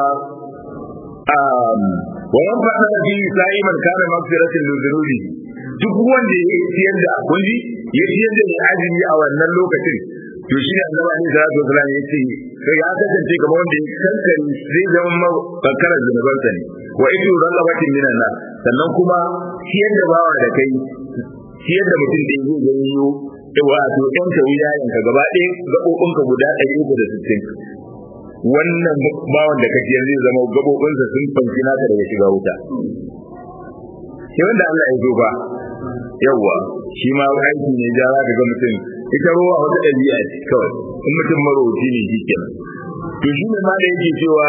wayan fata da fi sa'iman kana magfiratin lizunubi duk wanda ya ciyar da kunji ya ciyar da mai azumi a wannan lokacin to shi ne annabi ne sallallahu alaihi wasallam yace sai ya kasance kamar wanda ya kankare zai zama kankarar zunubansa ne wa idu raqabatin minan nar sannan kuma ciyar da bawa da kai ciyar da mutum da zai ganyo wato ɗan tawiya yanka gaba ɗaya gaɓoɓinka guda ɗari uku da sittin wannan bawan da kake zai zama gabobinsa sun fanci naka daga shiga wuta sai wanda Allah ya zo ba yawa shi ma aiki ne ja za ka ga mutum ita ruwa wata ɗabi'a ce kawai in mutum marauci ne shi kenan to shi ne ma da yake cewa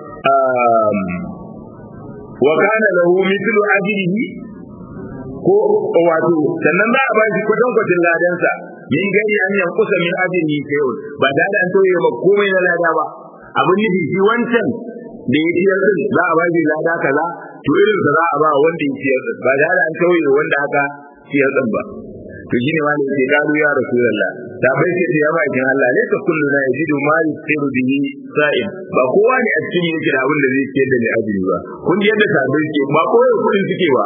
wa kana lahu mithlu ajrihi ko wato sannan za a ba shi kwatankwacin ladansa min gani an yankusa min ajrihi sai ba da an tauye ma komai na lada ba abin nufi shi wancan da ya ciyar din za a ba shi lada kaza to irin sa za a ba wanda ya ciyar din ba da an tauye wanda aka ciyar din ba to shine ma ne ke karu ya rasulullah da bai ce ya ba kin Allah ne ka kullu na yajidu ma yusiru bihi sa'im ba kowa ne a cikin yake da abin da zai ciyar da ni ajiri ba kun ji yadda sabai ke ba kowa kudin suke ba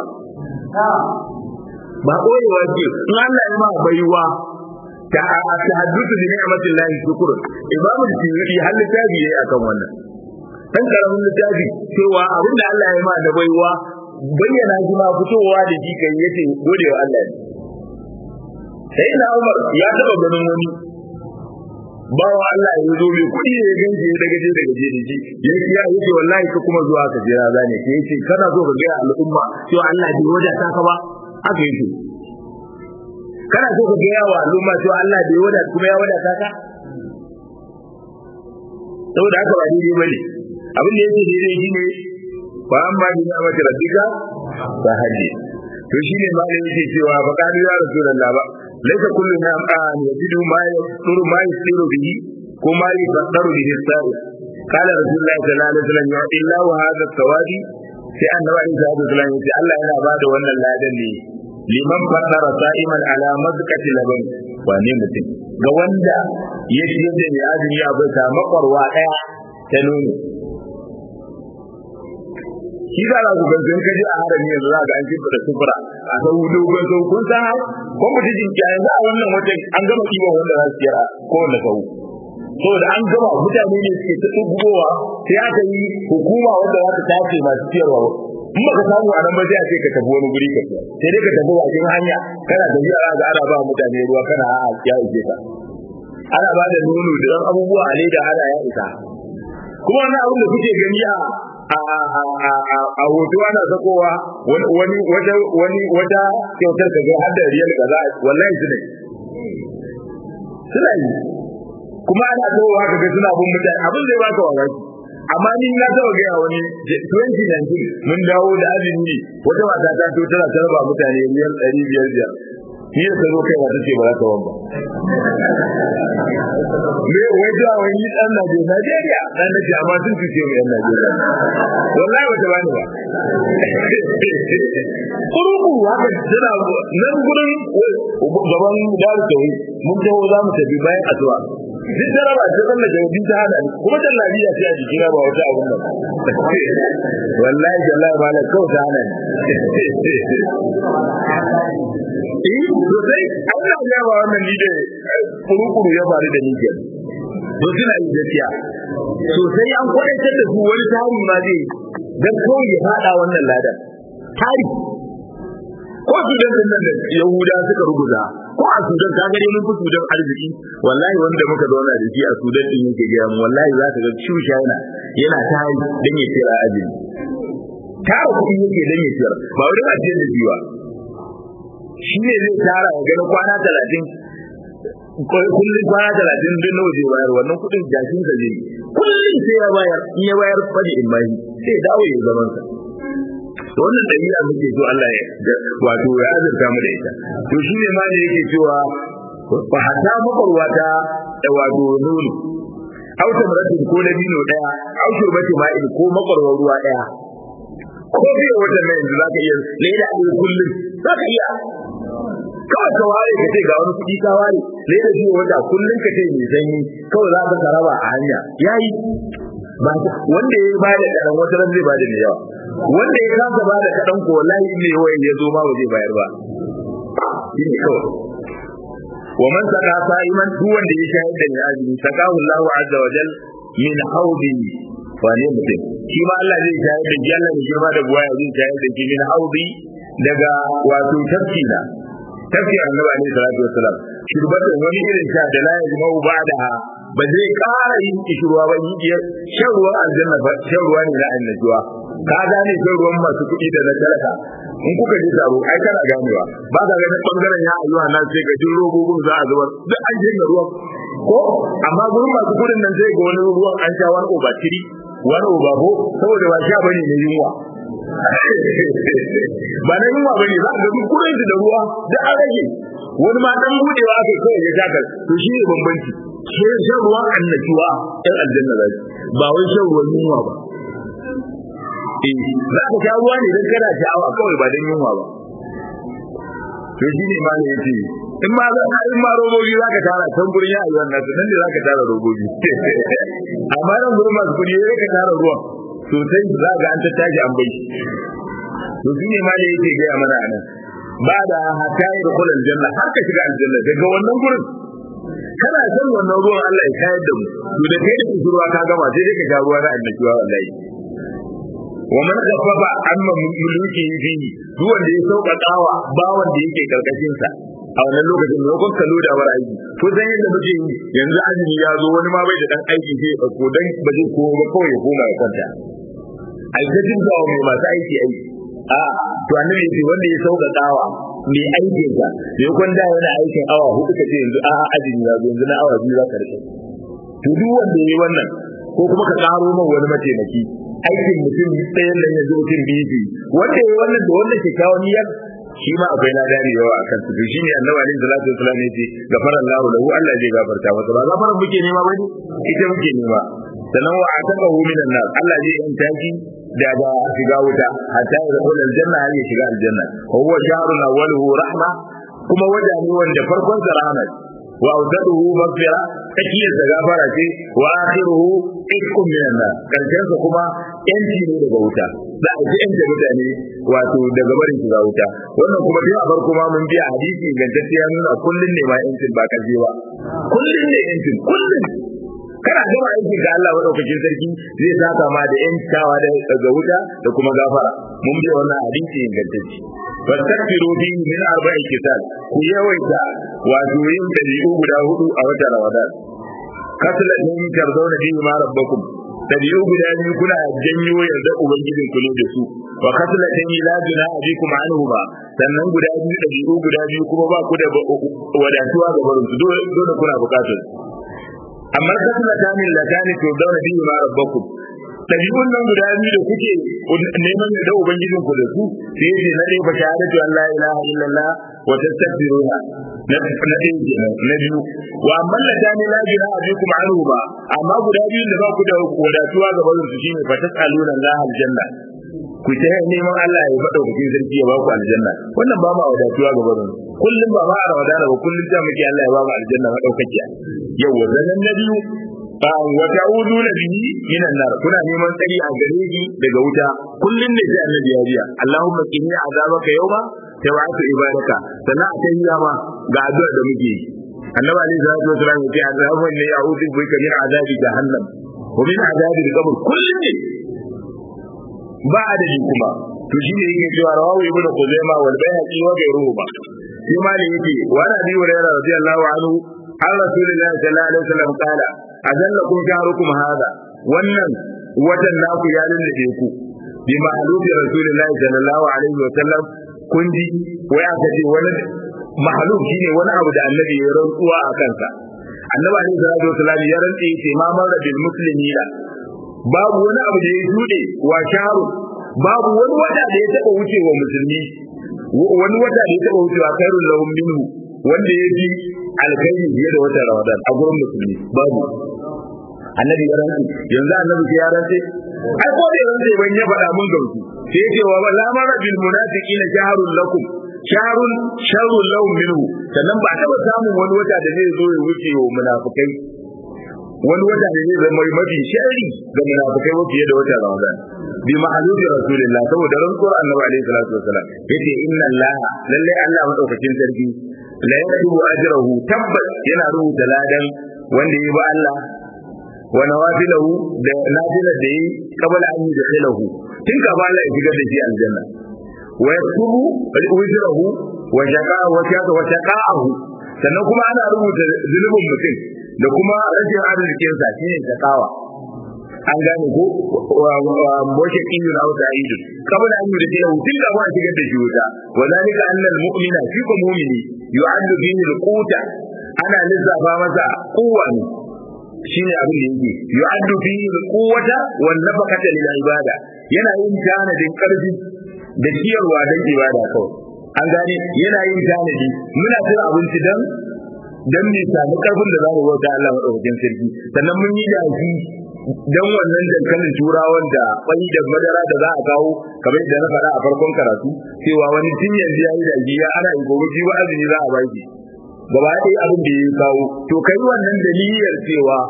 ba koyewa ce in Allah ya ma baiwa ta tahaddutu bi ni'matin lahi shukr imamu tiyuri hal tabi yayi akan wannan dan karamin littafi cewa abin da Allah ya ma da baiwa bayyana shi ma fitowa da shi kai yace gode wa Allah ne sai na Umar ya taba ganin wani bawa Allah ya zo mai kuɗi ya ganci ya daga je daga je da shi ya ce ya yace wallahi ka kuma zuwa ka jira zane ke yace kana so ka ga al'umma cewa Allah bai wadata ka ba haka yake kana so ka ga yawa al'umma cewa Allah bai wadata kuma ya wadata ka saboda haka ba daidai bane abin da yake daidai shine ba an ba ni na mata rabbika ba haji to shine malam yake cewa fa kanu ya rasulullah ba laisa kullu na an yajidu ma yasuru ma yasiru bihi ko ma yasdaru bihi sa'i qala rasulullah sallallahu alaihi wasallam ya illa wa hadha thawabi sai annabi sallallahu alaihi wasallam yace Allah yana bada wannan ladan ne liman faddara sa'iman ala mazqati laban wane mutum ga wanda ya ciyar da mai azumi a bisa makwarwa daya ta nono shi da za ku gangan kaji a harami yanzu za ga an kimfa da sufura a sau dogon sau kun san har kun mutu jinki a yanzu a wannan watan an gama kiwon wanda za su yara kowanne sau saboda an gama mutane ne suke ta tsugowa sai aka yi hukuma wanda za ta tace masu ciyarwa in baka samu a nan ba sai a ce ka tafi wani guri ka sai dai ka tafi bakin hanya kana tafiya za ga ana ba mutane ruwa kana a ya ije ka ana ba da nono da ɗan abubuwa a leda ana ya isa kuma wani abin da kuke gani a a hoto ana sakowa wani wata wani wata kyautar ka ga har da riyal kaza wallahi su ne suna yi kuma ana kowa ka ga suna bin mutane abin zai baka mamaki amma ni na taba gaya wani 2019 mun dawo da azumi wata mata ta to tana tarba mutane riyal ɗari biyar biyar ni da zo kai wata ce ba za ta wamba me wai da wani dan Najeriya dan da amma sun fice mu yan Najeriya wallahi wata bani ba kuruku haka tana nan gurin gaban daru tawi mun taho za mu tafi bayan asuwa duk da raba ta zalla jawabi ta hada ni kuma da lafiya ce a jikina ba wata abun nan wallahi wallahi ba la kawai ta hana ni eh sosai Allah ya ba wannan ni da kurukuru ya faru da ni ke to suna yi gaskiya sosai an kwadaitar da su wani tari ma zai dan kawai ya fada wannan ladan tari ko sudan din nan da yahuda suka rubuta ko a sudan ka gani mun fi sudan arziki wallahi wanda muka zauna da shi a sudan din yake gaya mu wallahi za ka ga shusha yana yana tari dan ya tsira azumi tara kuɗi yake dan ya tsira ba wani ajiyar da biwa shi ne zai tara ya gani kwana talatin kullum kwana talatin din nawa zai bayar wannan kuɗin jashin sa zai kullum sai ya bayar in ya bayar fadi in bayi sai ya dawo ya zaman sa wannan dabi'a muke so Allah ya wato ya azurta mu da ita to shi ne ma ne yake cewa fa hatta makwarwata da wato nono au tamratin ko na dino daya au shurbati ma'in ko makwarwar ruwa daya ko biyo wata nan yanzu zaka iya leda a kullum zaka iya kawai ka ware ka ce ga wani kuɗi ka ware leda biyo wata kullum ka ce mai sanyi kawai za ka saraba a hanya yayi ba wanda ya ba da kadan wata ran zai ba da mai yawa wanda ya kasa ba da kadan ko wallahi in ne wayan ya zo ma ba zai bayar ba shine kawai wa man saka sa'iman duk wanda ya shahid da mai azumi sakahu Allahu azza wa jal min haudi wane mutum shi ma Allah zai shahid da shi Allah ne girma da buwaya zai shahid da shi min haudi daga wato tafki da tafki annabi alaihi salatu wassalam shurbatan wani irin sha da la yajma'u ba'daha ba zai ƙara yin kishirwa ba yi shan ruwan aljanna ba shan ruwa ne na annajuwa ka gane shan ruwan masu kuɗi da na talaka in kuka ji taro ai kana ganewa ba ka ganin bangaren ya ayyuka nan sai ga jin robobin za a zubar duk an jin ruwan ko amma gurin masu kuɗin nan sai ga wani ruwan an sha wani oba tiri wani oba ko saboda ba sha bane ne yunwa ba na yunwa bane za ka ga duk kuɗin da ruwa da an rage wani ma dan budewa aka kawai ya shakar to shi ne bambanci sai shan ruwan annajuwa ɗan aljanna za ba wai shan ruwan yunwa ba eh za ka sha ruwa ne don kana sha'awa kawai ba don yunwa ba to shi ne ma ne yace in ma za ka in ma robobi za ka tara can gurin ya ayyuan nasu nan ne za ka tara robobi amma nan gurin masu kuɗi ya ka tara ruwan sosai za ga an tattaji an bai to shi ne ma ne yake gaya mana anan ba da hatta yi da kullun janna har ka shiga aljanna daga wannan gurin kana san wannan ruwan Allah ya kayar da mu to da kai da kusurwa ka gama sai dai ka sha ruwa na annabiwa wallahi wa man khaffafa amma muluki fi duk wanda ya sauƙaƙawa bawan da yake karkashin sa a wannan lokacin da kun kallo da war aiki ko san yadda muke yi yanzu azumi ya zo wani ma bai da dan aiki sai ya dauko dan ba zai komo ba kawai ya koma ya kwanta ai ta jin zawo mai masu aiki aiki a to annabi yace wanda ya sauƙaƙawa mai aikin sa ya kwanda yana aikin awa hudu kace yanzu a azumi ya zo yanzu na awa biyu za ka rike to duk wanda yayi wannan ko kuma ka karo min wani mataimaki aikin mutum ɗayan nan yanzu mutum biyu wanda yayi wannan da wannan kyakkyawan niyyar shi ma akwai na dare yawa a kan su shi ne annabi alaihi salatu wasallam yace gafara Allah lahu Allah zai gafarta masa ba gafaran muke nema bane ita muke nema sannan wa ataqahu minan nar Allah zai yanta shi daga shiga wuta hatta ya dakhula aljanna har ya shiga aljanna wa huwa shahrun awwaluhu rahma kuma wata ne wanda farkon sa rahma wa awdaduhu maghfira tsakiyar sa gafara ce wa akhiruhu ikkum minan nar karshen sa kuma yanci ne daga wuta za a ji yanta mutane wato daga barin shiga wuta wannan kuma dai a farko ma mun biya hadisi ingantacce ya nuna kullun ne ma yancin ba kaje ba kullun ne yancin kullun kana gama aiki ga Allah madaukakin sarki zai saka ma da yantawa daga wuta da kuma gafara mun biya wannan hadisi ingantacce fastaghfiru bi min arba'i kitab ku yawaita wato yin dabi'u guda hudu a watan Ramadan kasala din tarzauna bi ma rabbakum dabi'u guda biyu kuna janyo yarda ubangijin ku ne da su wa kasala din la juna abikum anhu ba sannan guda biyu dabi'u guda biyu kuma ba ku da wadatuwa ga barin su dole kuna bukatar amma kasala tamin latani to dauna bi ma rabbakum ɗabi'un nan guda biyu da kuke neman da ubangijin ku da su sai ce na dai fa shahadatu an la ilaha illallah wa tastaghfiruna na na dai na biyu wa amma la tani la ilaha abikum anhu ba amma guda biyu da ba ku da wadatuwa ga bazin su shine fa tasaluna Allah aljanna ku ta neman Allah ya faɗa ku sarki ya ba ku aljanna wannan ba ma wadatuwa ga bazin kullum ba ma a ramadana ba kullum ta muke Allah ya ba mu aljanna madaukakiya yawa zanen na biyu wa ta'uduna bihi minan nar kuna neman tsari a gare shi daga wuta kullun ne sai annabi ya biya Allahumma qini azabaka yawma tawatu ibadaka sannan a tahiya ma ga addu'a da muke yi annabi alaihi salatu wasallam ya ce azabun ne a'udhu bika min azabi jahannam wa min azabi al-qabr kullun ne ba adadi kuma to shine yake cewa rawahu ibnu khuzaima wal bayhaqi wa ghayruhu ba shi ma ne yake wa nabi hurairah radiyallahu anhu an rasulillahi sallallahu alaihi wasallam qala ajallakum shahrukum hada wannan watan naku ya lullube ku bi ma'lufi rasulillahi sallallahu alaihi wa sallam kun ji wai aka ce wani mahaluf shine wani abu da annabi ya rantsuwa a kansa annabi alaihi salatu wasallam ya rantse yace ma marra bil muslimina babu wani abu da ya shude wa shahru babu wani wata da ya taba wucewa musulmi wani wata da ya taba wucewa khairul lahum minhu wanda ya ji alkhairi fiye da watan Ramadan a gurin musulmi babu annabi ya rantsi yanzu annabi ya rantsi ai ko da rantsi ban ya faɗa mun gamsu sai ya ce wa la mara bil munafiqina shahrun lakum shahrun sharrun lahum minhu sannan ba taba samun wani wata da zai zo ya wuce wa munafikai wani wata da zai zama mafi shari ga munafikai wa fiye da wata Ramadan bi ma'alubi rasulillah saboda rantsuwar annabi alaihi salatu wasalam yace inna allaha lalle Allah madaukakin sarki la yaktubu ajrahu tabbas yana rubuta ladan wanda ya bi Allah wa nawafilahu da nafila da yi qabla an yudkhilahu tun ka Allah ya shigar da shi aljanna wa yaktubu ujrahu wa shaqa wa shaqa wa shaqa'ahu sannan kuma ana rubuta zulubin mutum da kuma rashin arzikin sa shine shaqawa an gane ko wace kiyu na wata idu kabla an yi da tun da ba shigar da shi wuta wa zalika annal mu'mina fi ko mu'mini yu'addu bihi al-quta ana lissafa masa kuwa ne shine abin da yake yu'addu bihi al-quwwata wan nafaqata lil ibada yana yin tanadin karfi da ciyarwa dan ibada kawai an gane yana yin tanadi muna cin abinci dan dan mu samu karfin da zamu bauta Allah madaukakin sarki sannan mun yi dafi dan wannan dankalin turawan da kwai da madara da za a kawo kamar da na faɗa a farkon karatu cewa wani tun yanzu ya yi da ya ana yi gobe shi ba azumi za a baki gaba ɗaya abin da ya kawo to kai wannan daliliyar cewa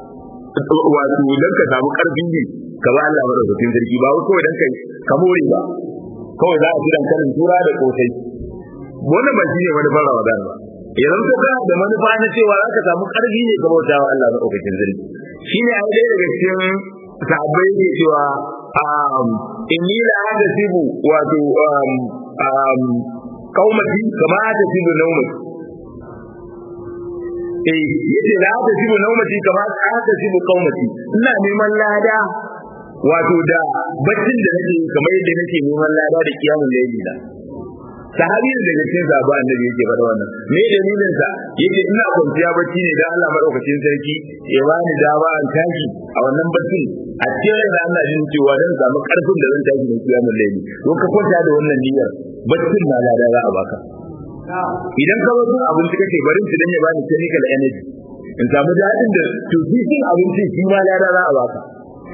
wato dan ka samu karfin ne ka ba Allah madaukakin sarki ba kawai dan kai ka more ba kawai za a ci dankalin tura da kosai wannan ba shine wani fara Ramadan ba idan ka kana da manufa na cewa za ka samu ƙarfi ne ka bauta wa Allah maɗaukakin sarki shine a ɗaya daga cikin sahabbai ne cewa inni la hadasibu wato kaumati kama hadasibu naumati eh yace la hadasibu naumati kama hadasibu kaumati ina neman lada wato da baccin da nake kamar yadda nake neman lada da kiyamun laili na sahabi ne daga cikin sahaba annabi yake faɗa wannan me dalilin sa yace ina kwanciya bacci ne dan Allah madaukakin sarki ya bani dama an tashi a wannan baccin a cikin da Allah jin cewa dan samu karfin da zan tashi da kiyamun laili don ka kwanta da wannan niyyar baccin na lada za a baka idan ka wasu abinci kake barin shi dan ya bani chemical energy in samu daɗin da to shi abinci shi ma lada za a baka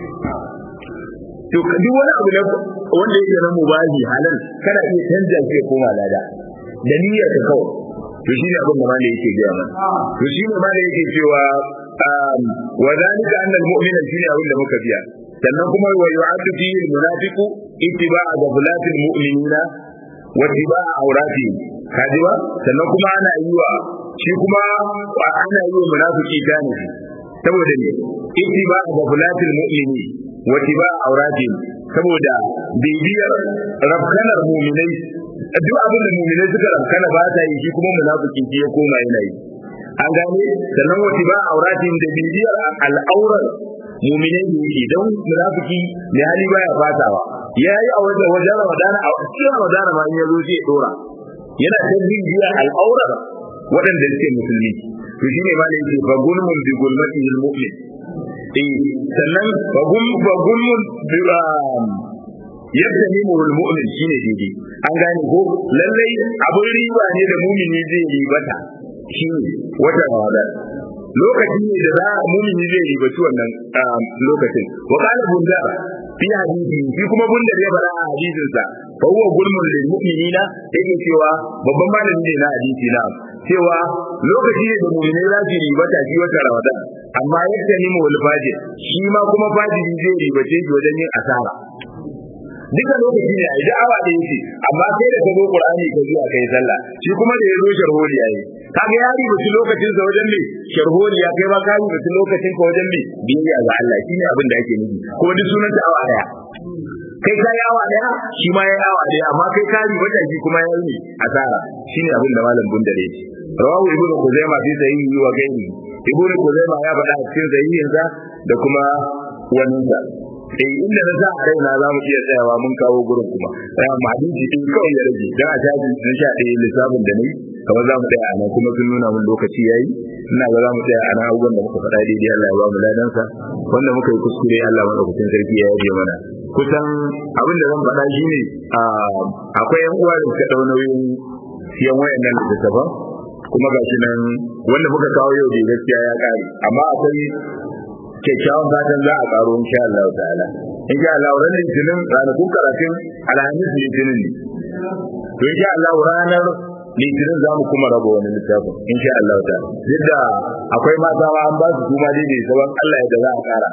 to duk wani abu na wanda yake na mubahi halal kana iya canja shi ya koma lada da niyyar ka kawai to shi ne abin da malai yake gaya mana to shi ne malai yake cewa wa zalika anna al-mu'mina shi ne abin da muka biya sannan kuma wa yu'addu fi al-munafiqu ittiba'a ghaflatil mu'minina wa ittiba'a awratihim kaji ba sannan kuma ana yi wa shi kuma ana yi wa munafiki gane saboda ne ittiba'a ghaflatil mu'minin wati ba aurati saboda bibiyar rafkanar muminai duk abin da muminai suka rafkana ba ta yi shi kuma munafiki shi ya koma yana yi an gane sannan wati ba auratin da bibiyar al'aurar muminai ne yake don munafiki ne hali baya fatawa ya yi a wajen wajen ramadana a cikin ramadana ma in ya zo sai dora yana ta bibiyar al'aurar waɗanda suke musulmi to shine ma ne yake fa gulmun bi gulmatihi al-mu'min sannan bagulmun yadda ni muhul mu'min shine daidai an gane ko lallai abin riba ne da mumini zai ribata shine wata ramadan lokaci ne da za mumini zai ribaci wannan lokacin wa qala bunda fi hadisi shi kuma bunda ya fara a hadisin sa fa huwa gulmun lil mu'minina yake cewa babban malami ne na hadisi na cewa lokaci ne da mu'minai za su ribata shi wata ramadan amma yadda ni mu fajir shi ma kuma fajiri zai ribace shi wajen yin asara duka lokaci ne a yi da'awa da yake amma sai da ka zo qur'ani ka zuwa kai sallah shi kuma da ya zo sharholi yayi kaga ya ribaci lokacin sa wajen me sharholi ya kai ma ka ribaci lokacin ka wajen me biyayya ga Allah shine abin da ake nufi kuma duk sunan ta awa daya kai ka yi awa daya shi ma ya yi awa daya amma kai ka ribata shi kuma ya yi asara shine abin da malam bundare ce rawahu ibnu kuzaima fi sahihi wa gairi ibnu kuzaima ya faɗa a cikin sahihinsa da kuma waninsa eh inda na sa a raina za mu iya tsayawa mun kawo gurin kuma ya ma hadisi din kawai ya rage dan a tashi na sha ɗaya lissafin da nayi kamar za mu tsaya a nan kuma sun nuna mun lokaci yayi ina ga za mu tsaya a nan abubuwan da muka faɗa daidai Allah ya ba mu ladansa wanda muka yi kuskure Allah madaukakin sarki ya yaje mana kusan abin da zan faɗa shine akwai yan uwa da suka ɗau nauyin siyan wayannan littattafan kuma gashi nan wanda muka kawo yau da gaskiya ya kare amma akwai kyakkyawan fatan za a karo insha Allah ta'ala insha Allah ranar litinin ranakun karatun alhamis litinin ne to insha Allah ranar litinin za mu kuma raba wani littafin insha Allah ta'ala yadda akwai mata ma an ba su kuma dai bai saban Allah yadda za a kara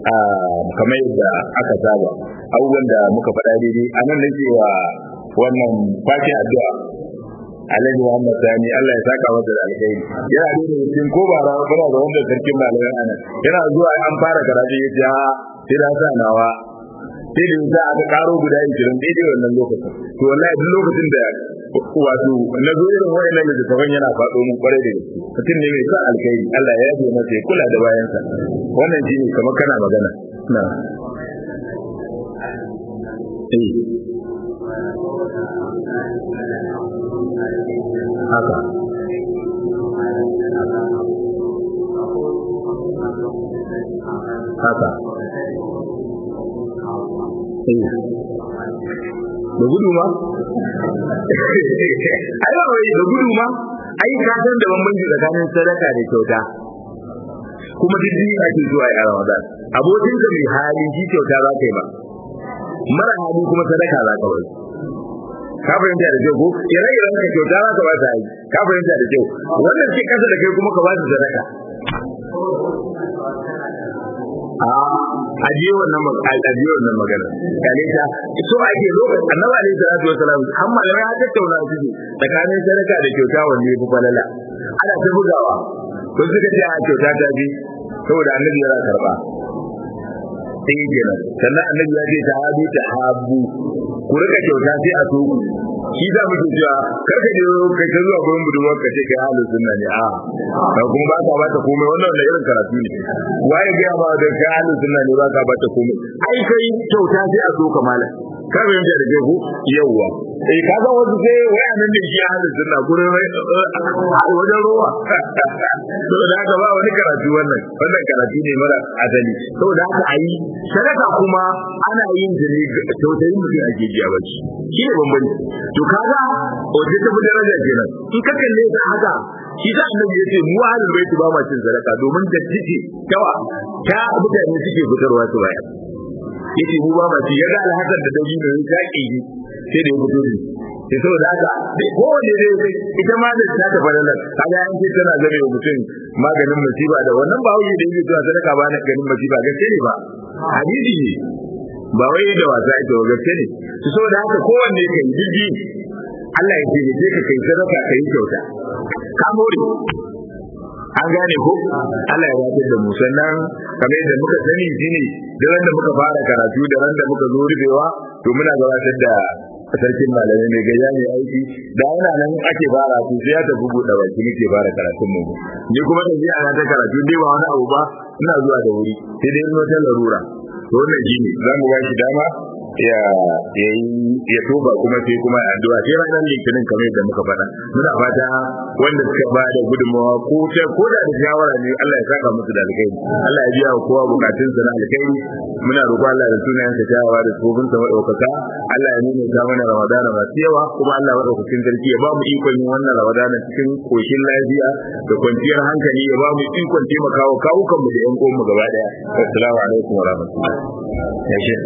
kamar yadda aka saba abubuwan da muka faɗa daidai a nan nake wa wannan fatin addu'a Alhaji Muhammad Sani Allah ya saka masa da alkhairi yana da cikin ko ba rawa kana da wanda sarkin malaman ana yana zuwa an fara karatu ya ce ha sai da sa nawa sai da za a karo guda 20 daidai wannan lokacin to wallahi duk lokacin da wato na zo irin wayannan da taban yana faɗo mun kwarai da gaske mutum ne mai sa alkhairi Allah ya yabe masa ya kula da bayansa wannan shine kamar kana magana na eh haka haka da gudu ma ai ba wai da gudu ma ai ka san da bambanci tsakanin sadaka da kyauta kuma duk duniya ake zuwa a Ramadan abokinka mai hali shi kyauta za ka yi ba mara hali kuma sadaka za ka bai ka fahimta da kyau ko ire-iren ka kyauta za ka ba ta yi ka fahimta da kyau wannan ce kasa da kai kuma ka ba su sadaka a ajiye wannan ajiye wannan magana kale ta so ake lokacin annabi alaihi salatu wasalam har malamai ya tattauna su tsakanin sadaka da kyauta wanne ya fi falala ana ta bugawa ko suka ce a kyauta ta bi saboda annabi yana karba sai kenan sannan annabi ya ce ta habu ta habu ku rika kyauta sai a so ku shi za mu ce cewa kar ka je kai ta zuwa gurin budurwar ka ce kai halin sunna ne a ka kuma ba ka bata komai wannan wanda irin karatu ne waye ga ba da kai halin sunna ne ba ka bata komai ai kai kyauta sai a so ka malam ka ga yanda da ke ku yawwa eh ka ga wasu sai waya nan da shi halin sunna gurin wajen ruwa saboda haka ba wani karatu wannan wannan karatu ne mara asali saboda haka ayi sadaka kuma ana yin ta ne tausayin mutum ake biya ba shi shi ne bambanci to kaga wace ta fi daraja kenan in ka kalle ta haka shi ta annabi ya ce mu ahlul baiti ba ma cin sadaka domin da tice tawa ta mutane suke fitarwa su baya yace mu ba ma ci yaga alhasan da dabi ne ya ki sai da ya fito ne sai saboda haka kowane dai ita ma da ta ta fara nan kaga an ce tana zame wa mutum maganin musiba da wannan ba wuce da yake cewa sadaka ba na ganin musiba gaske ne ba hadisi ne ba wai da wasa ita ba gaske ne su saboda haka kowanne kai jiji Allah ya ce je ka kai sadaka kai kyauta ka more an gane ko Allah ya wata da mu sannan kamar yadda muka sani shine da ran da muka fara karatu da ran da muka zo rubewa to muna gabatar da sarkin malamai mai gayya mai aiki da yana nan ake fara su sai ya tafi buɗe baki nake fara karatun mu ni kuma da ji ana ta karatu dai ba wani abu ba ina zuwa da wuri sai dai zo ta larura to wannan shine za mu ba shi dama ya ya ya toba kuma sai kuma addu'a sai ranar litinin kamar yadda muka faɗa muna fata wanda suka ba da gudunmawa ko ta ko da da shawara ne Allah ya saka musu da alkhairi Allah ya biya wa kowa bukatun sa na alkhairi muna roƙo Allah da sunayen sa tawawa da tsofin sa madaukaka Allah ya nuna ta mana Ramadana masu yawa kuma Allah madaukakin sarki ya ba mu ikon yin wannan Ramadana cikin koshin lafiya da kwanciyar hankali ya ba mu ikon taimakawa kawukan mu da ƴan uwan mu gaba daya assalamu alaikum wa rahmatullahi ya shi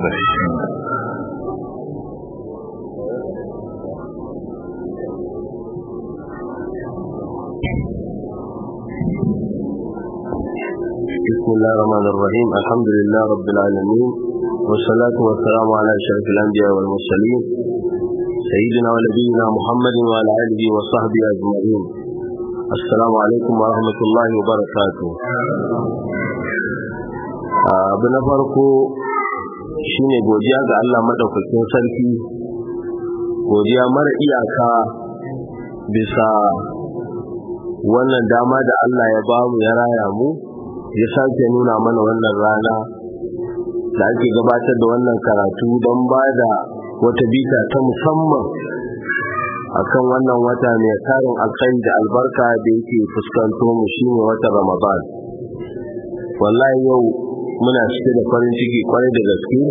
بسم الله الرحمن الرحيم الحمد لله رب العالمين والصلاة والسلام على أشرف الأنبياء والمرسلين سيدنا ونبينا محمد وعلى آله وصحبه أجمعين السلام عليكم ورحمة الله وبركاته abu na farko shine godiya ga Allah madaukakin sarki godiya mara iyaka bisa wannan dama da Allah ya bamu ya raya mu ya sake nuna mana wannan rana da ake gabatar da wannan karatu don ba da wata bita ta musamman akan wannan wata mai tarin alkhairi da albarka da yake fuskanto mu shine watan Ramadan wallahi yau muna cike da farin ciki kwarai da gaske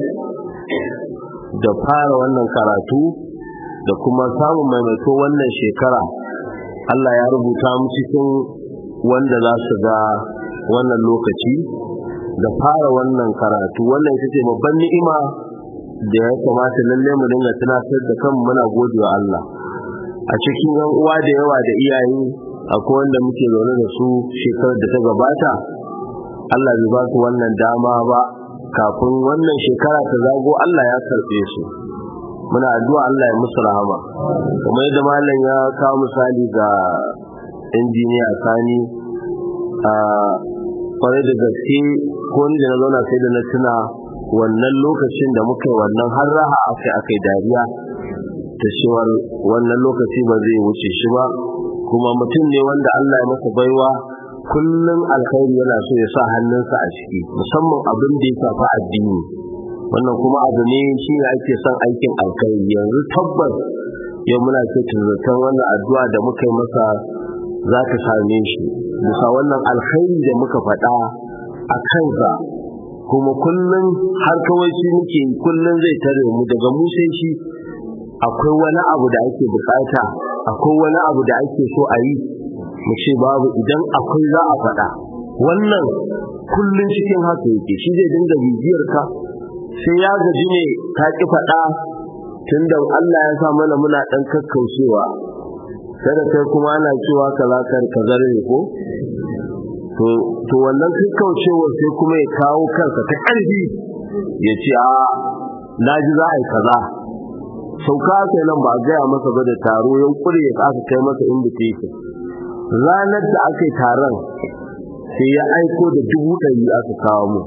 da fara wannan karatu da kuma samun maimaito wannan shekara Allah ya rubuta mu cikin wanda za su ga wannan lokaci da fara wannan karatu wannan ita ce babban ni'ima da ya kamata lalle mu dinga tunatar da kanmu muna godewa Allah a cikin yan uwa da yawa da iyaye akwai wanda muke zaune da su shekarar da ta gabata Allah bai ba su wannan dama ba kafin wannan shekara ta zago Allah ya karɓe su muna addu'a Allah ya musu rahama kuma yadda malam ya kawo misali ga injiniya sani a kwarai da gaske ko ni da na zauna sai da na tuna wannan lokacin da muka yi wannan har raha akai akai dariya ta cewar wannan lokaci ba zai wuce shi ba kuma mutum ne wanda Allah ya masa baiwa kullum alkhairi yana so ya sa hannunsa a ciki musamman abin da ya shafi addini wannan kuma abu ne shi ne ake son aikin alkhairi yanzu tabbas yau muna ce zaton wannan addu'a da muka yi masa za ta same shi bisa wannan alkhairi da muka faɗa a kansa kuma kullum har kawai shi muke kullum zai tare mu daga mu sai shi akwai wani abu da ake bukata akwai wani abu da ake so a yi mu ce babu idan akwai za a faɗa wannan kullum cikin haka yake shi zai dinga bibiyar ka sai ya gaji ne ta ki faɗa tunda Allah ya sa mana muna ɗan kakkaushewa kada kai kuma ana cewa kaza kar kaza ne ko to to wannan kakkaucewa sai kuma ya kawo kansa ta ƙarfi ya ce a na ji za a yi kaza sauka kai nan ba a gaya masa ba da taro yan kure ya aka kai masa invitation ranar da aka yi taron sai ya aiko da dubu ɗari aka kawo mu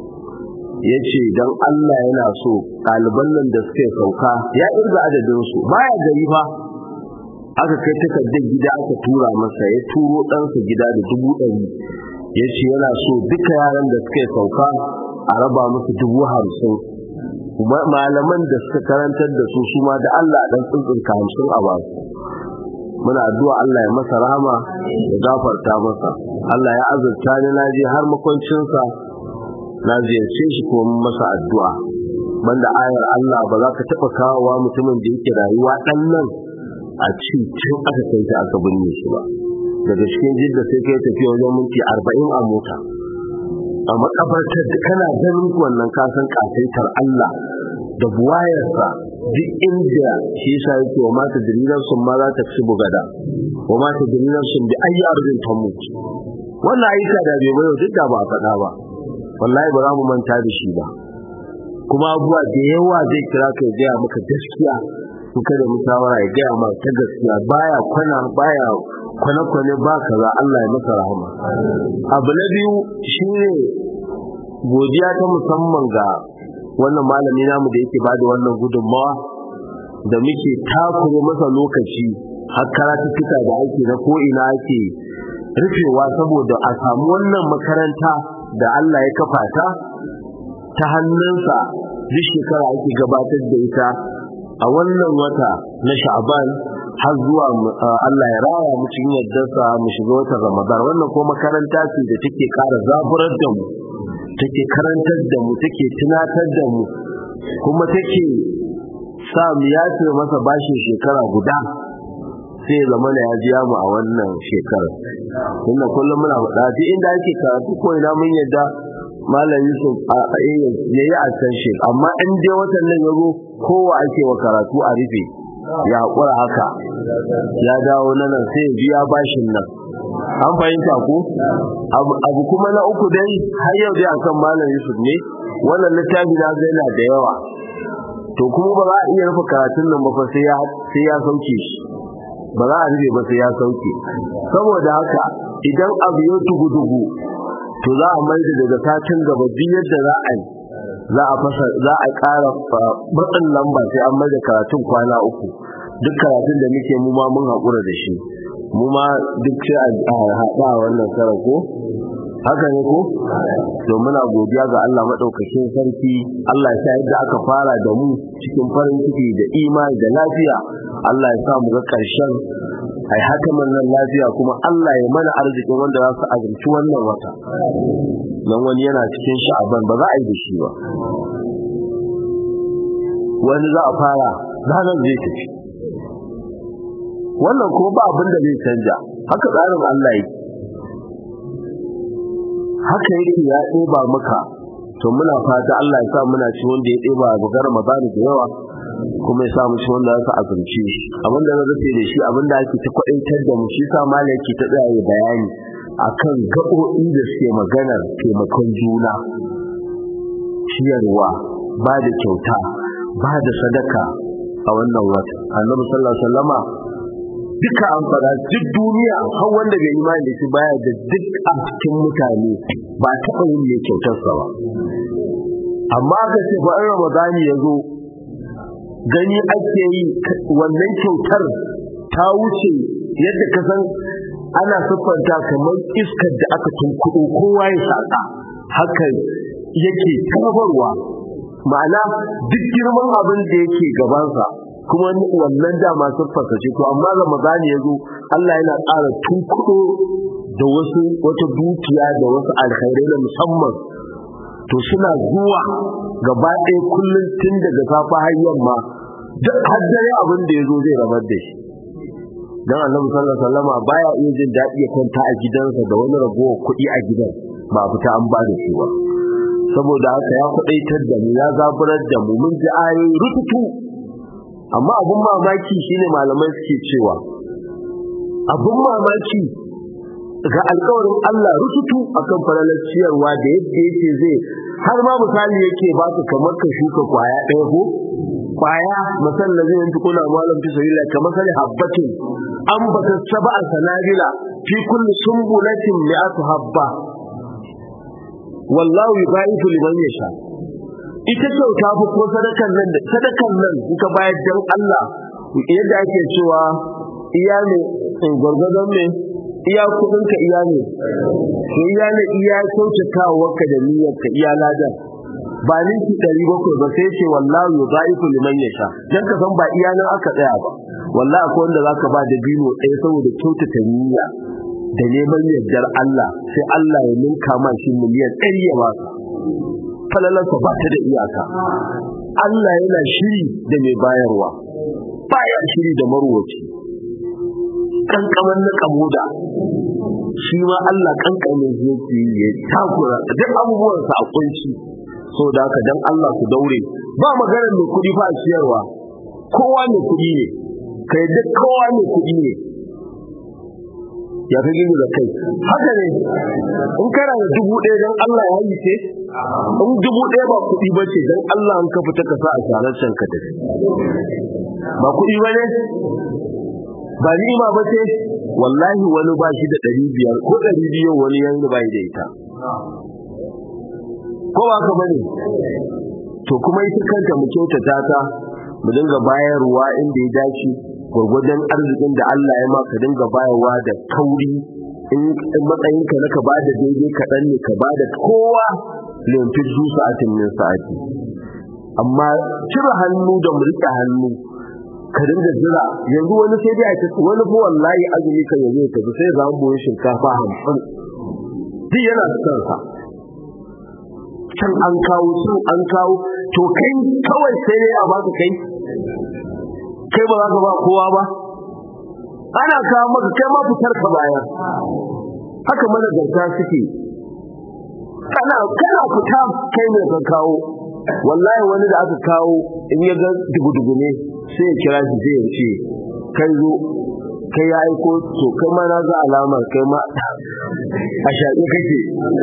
ya ce don Allah yana so ɗaliban nan da suka sauka ya irga adadinsu baya gari fa aka kai takardar gida aka tura masa ya turo ɗansa gida da dubu ɗari ya ce yana so duka yaran da suka sauka a raba musu dubu hamsin malaman da suka karantar da su su ma da Allah dan tsuntsunka hamsin a basu muna addu'a Allah ya masa rahama ya gafarta masa Allah ya azurta ni na je har makwancinsa na ziyarce shi ko masa addu'a banda ayar Allah ba za ka taɓa kawowa mutumin da yake rayuwa ɗan nan a ci tun aka kai ta aka binne shi ba daga cikin jidda sai kai tafiya wajen minti arba'in a mota a makabartar da kana ganin wannan kasan kasaitar Allah da buwayarsa duk inda shi yasa yake wa mata dalilan sun ma za ta ci bugada wa mata dalilan sun bi ayi arzin ta mutu wannan ayyuka da bai bayo duk da ba a faɗa ba wallahi ba za mu manta da shi ba kuma abubuwa da yawa zai kira ka ya gaya maka gaskiya in ka da musawara ya gaya maka ta gaskiya baya kwana baya kwane-kwane ba kaza Allah ya masa rahama abu na biyu shine godiya ta musamman ga wannan malami namu da yake bada wannan gudunmawa da muke takure masa lokaci har karatuttuka da ake na ko'ina ake rufewa saboda a samu wannan makaranta da Allah ya kafa ta ta hannunsa duk shekara ake gabatar da ita a wannan wata na sha'ban har zuwa Allah ya raya mu cikin yaddarsa mu shiga watan Ramadan wannan ko makaranta ce da take ƙara zaburar da mu take karantar da mu take tunatar da mu kuma take sa mu yace masa bashin shekara guda sai zama ya jiya mu a wannan shekarar inda kullum muna faɗa duk inda ake karatu ko ina mun yadda malam Yusuf a ya yi a can shi amma in dai watan nan ya zo kowa ake wa karatu a rufe ya haƙura haka ya dawo na nan sai biya bashin nan an fahimta ko abu kuma na uku dai har yau dai akan malam Yusuf ne wannan littafi na ga yana da yawa to kuma ba za a iya rufe karatun nan ba fa sai ya sai ya sauke shi ba za a rufe ba sai ya sauke saboda haka idan abu ya tugu-dugu to za a mai daga satin gaba duk yadda za a yi za a fasa za a ƙara matsin lamba sai an mai da karatun kwana uku duk karatun da muke mu ma mun haƙura da shi mu ma duk sai a haɗa wannan karar ko haka ne ko to muna godiya ga Allah madaukakin sarki Allah ya sa yadda aka fara da mu cikin farin ciki da imani da lafiya Allah ya sa mu ga ƙarshen ai haka nan lafiya kuma Allah ya mana arzikin wanda za su azurci wannan wata dan wani yana cikin sha'aban ba za a yi da shi ba wani za a fara ranar zai tafi wannan kuma ba abin da zai canja haka tsarin Allah yake haka yake ya ɗeba maka to muna fata Allah ya sa muna ci wanda ya ɗeba ga Ramadan da yawa kuma ya sa mu ci wanda za azumci abin da na rufe da shi abin da ake ta kwaɗaitar da mu shi sa malam yake ta tsaya bayani akan gaɓoɓi da suke maganar taimakon juna ciyarwa ba da kyauta ba da sadaka a wannan wata annabi sallallahu alaihi wasallama duka an fara duk duniya har wanda bai imani da shi baya da duk a cikin mutane ba taɓa yin mai kyautarsa ba amma ka ce ba in ramadani ya zo gani ake yi wannan kyautar ta wuce yadda ka san ana siffanta kamar iskar da aka tunkuɗo kowa ya saka haka yake karbarwa ma'ana duk girman abin da yake gabansa kuma wannan dama siffarsa ce to amma ramadani ya zo Allah yana ƙara tunkuɗo da wasu wata dukiya da wasu alkhairai na musamman to suna zuwa gaba ɗaya kullum tun daga safa har yamma duk har dare abin da ya zo zai rabar da shi dan annabi sallallahu alaihi wasallama baya iya jin daɗi ya kwanta a gidansa da wani ragowar kuɗi a gidan ba fita an ba da shi ba saboda haka ya kuɗaitar da mu ya zaburar da mu mun ji ayoyi rututu amma abun mamaki shine malamai suke cewa abun mamaki ga alkawarin Allah rututu akan falalar ciyarwa da yadda yake zai har ma misali yake ba ka kamar ka shuka kwaya ɗaya ko kwaya masal da zai yanki kuna malam fi sabila kamar sani habbatin ambata sab'a sanabila fi kulli sumbulatin mi'atu habba wallahu yubaitu liman yasha ita kyauta fa ko sadakan nan sadakan nan kuka bayar dan Allah yadda ake cewa iya ne gwargwadon ne iya kudin ka iya ne to iya ne iya kyautatawa ka da niyyar ka iya ladan ba ninki ɗari bakwai ba sai ce wallahi yudaifu liman yasha dan ka san ba iya nan aka tsaya ba wallahi akwai wanda zaka ba da bino ɗaya saboda kyautata niyya da neman yardar Allah sai Allah ya ninka ma shi miliyan ɗari ya baka falalarsa ba ta da iyaka Allah yana shiri da mai bayarwa baya shiri da marwaci kankaman na kamoda shi ma Allah kankamin yake ya takura duk abubuwansa a kunci so da haka dan Allah ku daure ba maganar mai kuɗi fa a ciyarwa kowa mai kuɗi ne kai duk kowa mai kuɗi ne ya fi gini da kai haka ne in kana da dubu ɗaya don Allah ya yi ce in dubu ɗaya ba kuɗi ba ce don Allah an ka fita ka sa a sharar can ka tafi ba kuɗi ba ne ba ni'ima ba ce wallahi wani ba shi da ɗari biyar ko ɗari biyu wani yanzu ba da ita ko ba ka bane to kuma ita kanta mu kyautata ta mu dinga bayarwa inda ya dace gwargwadon arzikin da Allah ya maka dinga bayarwa da kauri in matsayinka na ka ba da daidai kaɗan ne ka ba da kowa limfin su sa'atin min sa'ati amma cire hannu da mulki hannu ka dinga jira yanzu wani sai dai a ce wani fa wallahi azumi kan yanzu ya tafi sai zan boye shinkafa hamsin duk yana son sa can an kawo can an kawo to kai kawai sai dai a baka kai kai ba za ka ba kowa ba ana kawo maka kai ma fitar ka baya haka mana garta suke kana kana fita kai ne ka kawo wallahi wani da aka kawo in ya ga dugu ne sai ya kira shi sai ya ce kai zo kai ya aiko to kai ma na ga alamar kai ma a shaƙi kake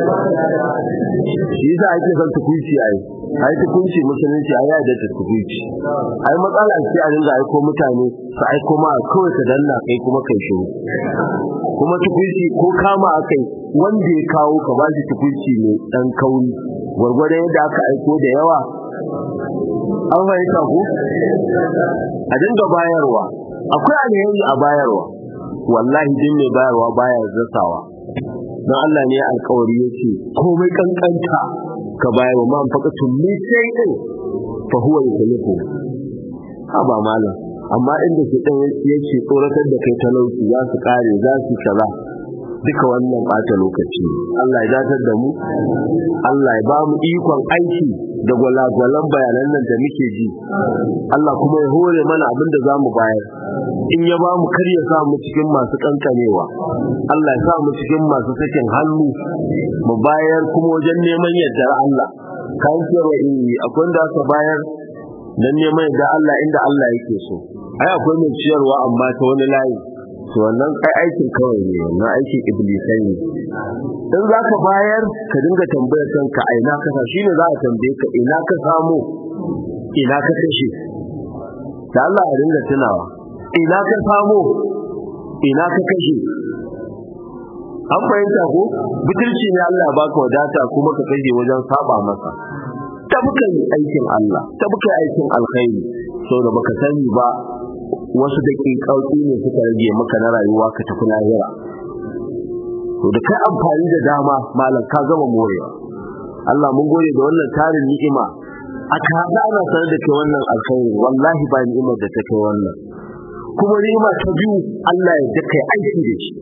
shi yasa ake son tukunci ai ai tukunci musulunci ai ya da tukunci ai matsala ce a dinga aiko mutane su aiko ma kawai ka danna kai kuma kai shiru kuma tukunci ko kama akai wanda ya kawo ka ba shi tukunci ne dan kauri gwargwadon yadda aka aiko da yawa an fahimta ko a dinga bayarwa akwai alheri a bayarwa wallahi din mai bayarwa baya zasawa don Allah ne alkawari yake komai kankanta ka bayar wa man faqatun min shay'in fa huwa yukhlifu ha ba malam amma inda ke dan yake tsoratar da kai talauci za su kare za su kaza duka wannan bata lokaci Allah ya datar da mu Allah ya ba mu ikon aiki da gwalagwalan bayanan nan da muke ji Allah kuma ya hore mana abin da za mu bayar in ya ba mu kar ya sa mu cikin masu kankanewa Allah ya sa mu cikin masu sakin hannu mu bayar kuma wajen neman yardar Allah kan cewa in akwai da aka bayar dan neman yardar Allah inda Allah yake so ai akwai mai ciyarwa amma ta wani layi to wannan kai aikin kawai ne wannan aikin iblisai ne in za ka bayar ka dinga tambayar kanka a ina ka shi ne za a tambaye ka ina ka samu ina ka kashe da Allah ya dinga tunawa ina ka samu ina ka kashe an fahimta ko butulci ne Allah ya baka wadata kuma ka kashe wajen saba masa tabukan aikin Allah tabukan aikin alkhairi saboda baka sani ba wasu daƙiƙauƙi ne suka rage maka na rayuwa ka tafi lahira to da kai amfani da dama malam ka gama morewa Allah mun gode da wannan tarin ni'ima aka haɗa ana sanar da kai wannan alkhairi wallahi ba ni'imar da ta kai wannan kuma ni'ima ta biyu Allah ya kai aiki da shi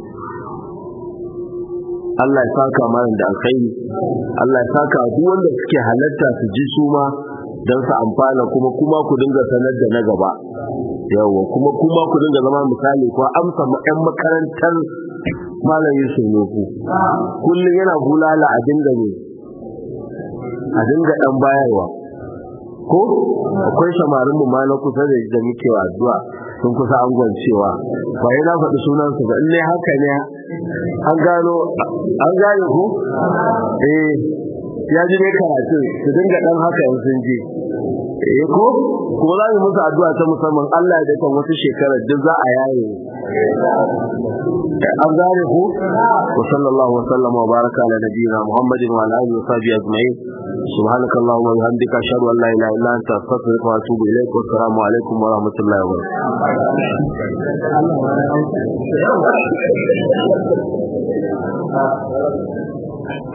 Allah ya saka mana da alkhairi Allah ya saka duk wanda suke halatta su ji su ma don su amfana kuma kuma ku dinga sanar da na gaba yawa kuma kuma ku dinga zama misali ko amsa ƴan makarantar malam Yusuf Nufu kullum yana bulala a dinga ne a dinga dan bayarwa ko akwai samarin mu ma na kusa da da muke addu'a sun kusa an gwancewa ba yana faɗi sunan su ba in haka ne an gano an gane ko eh ya ji dai karatu su dinga dan haka in sun je eh ko kuma za mu musu addu'a ta musamman Allah ya dace wata shekara duk za a yaye an gane ku wa sallallahu wa sallama wa baraka ala nabiyyina muhammadin wa ala alihi wa sahbihi ajma'in سبحانك اللهم وبحمدك اشهد ان لا اله الا انت استغفرك واتوب اليك والسلام عليكم ورحمه الله وبركاته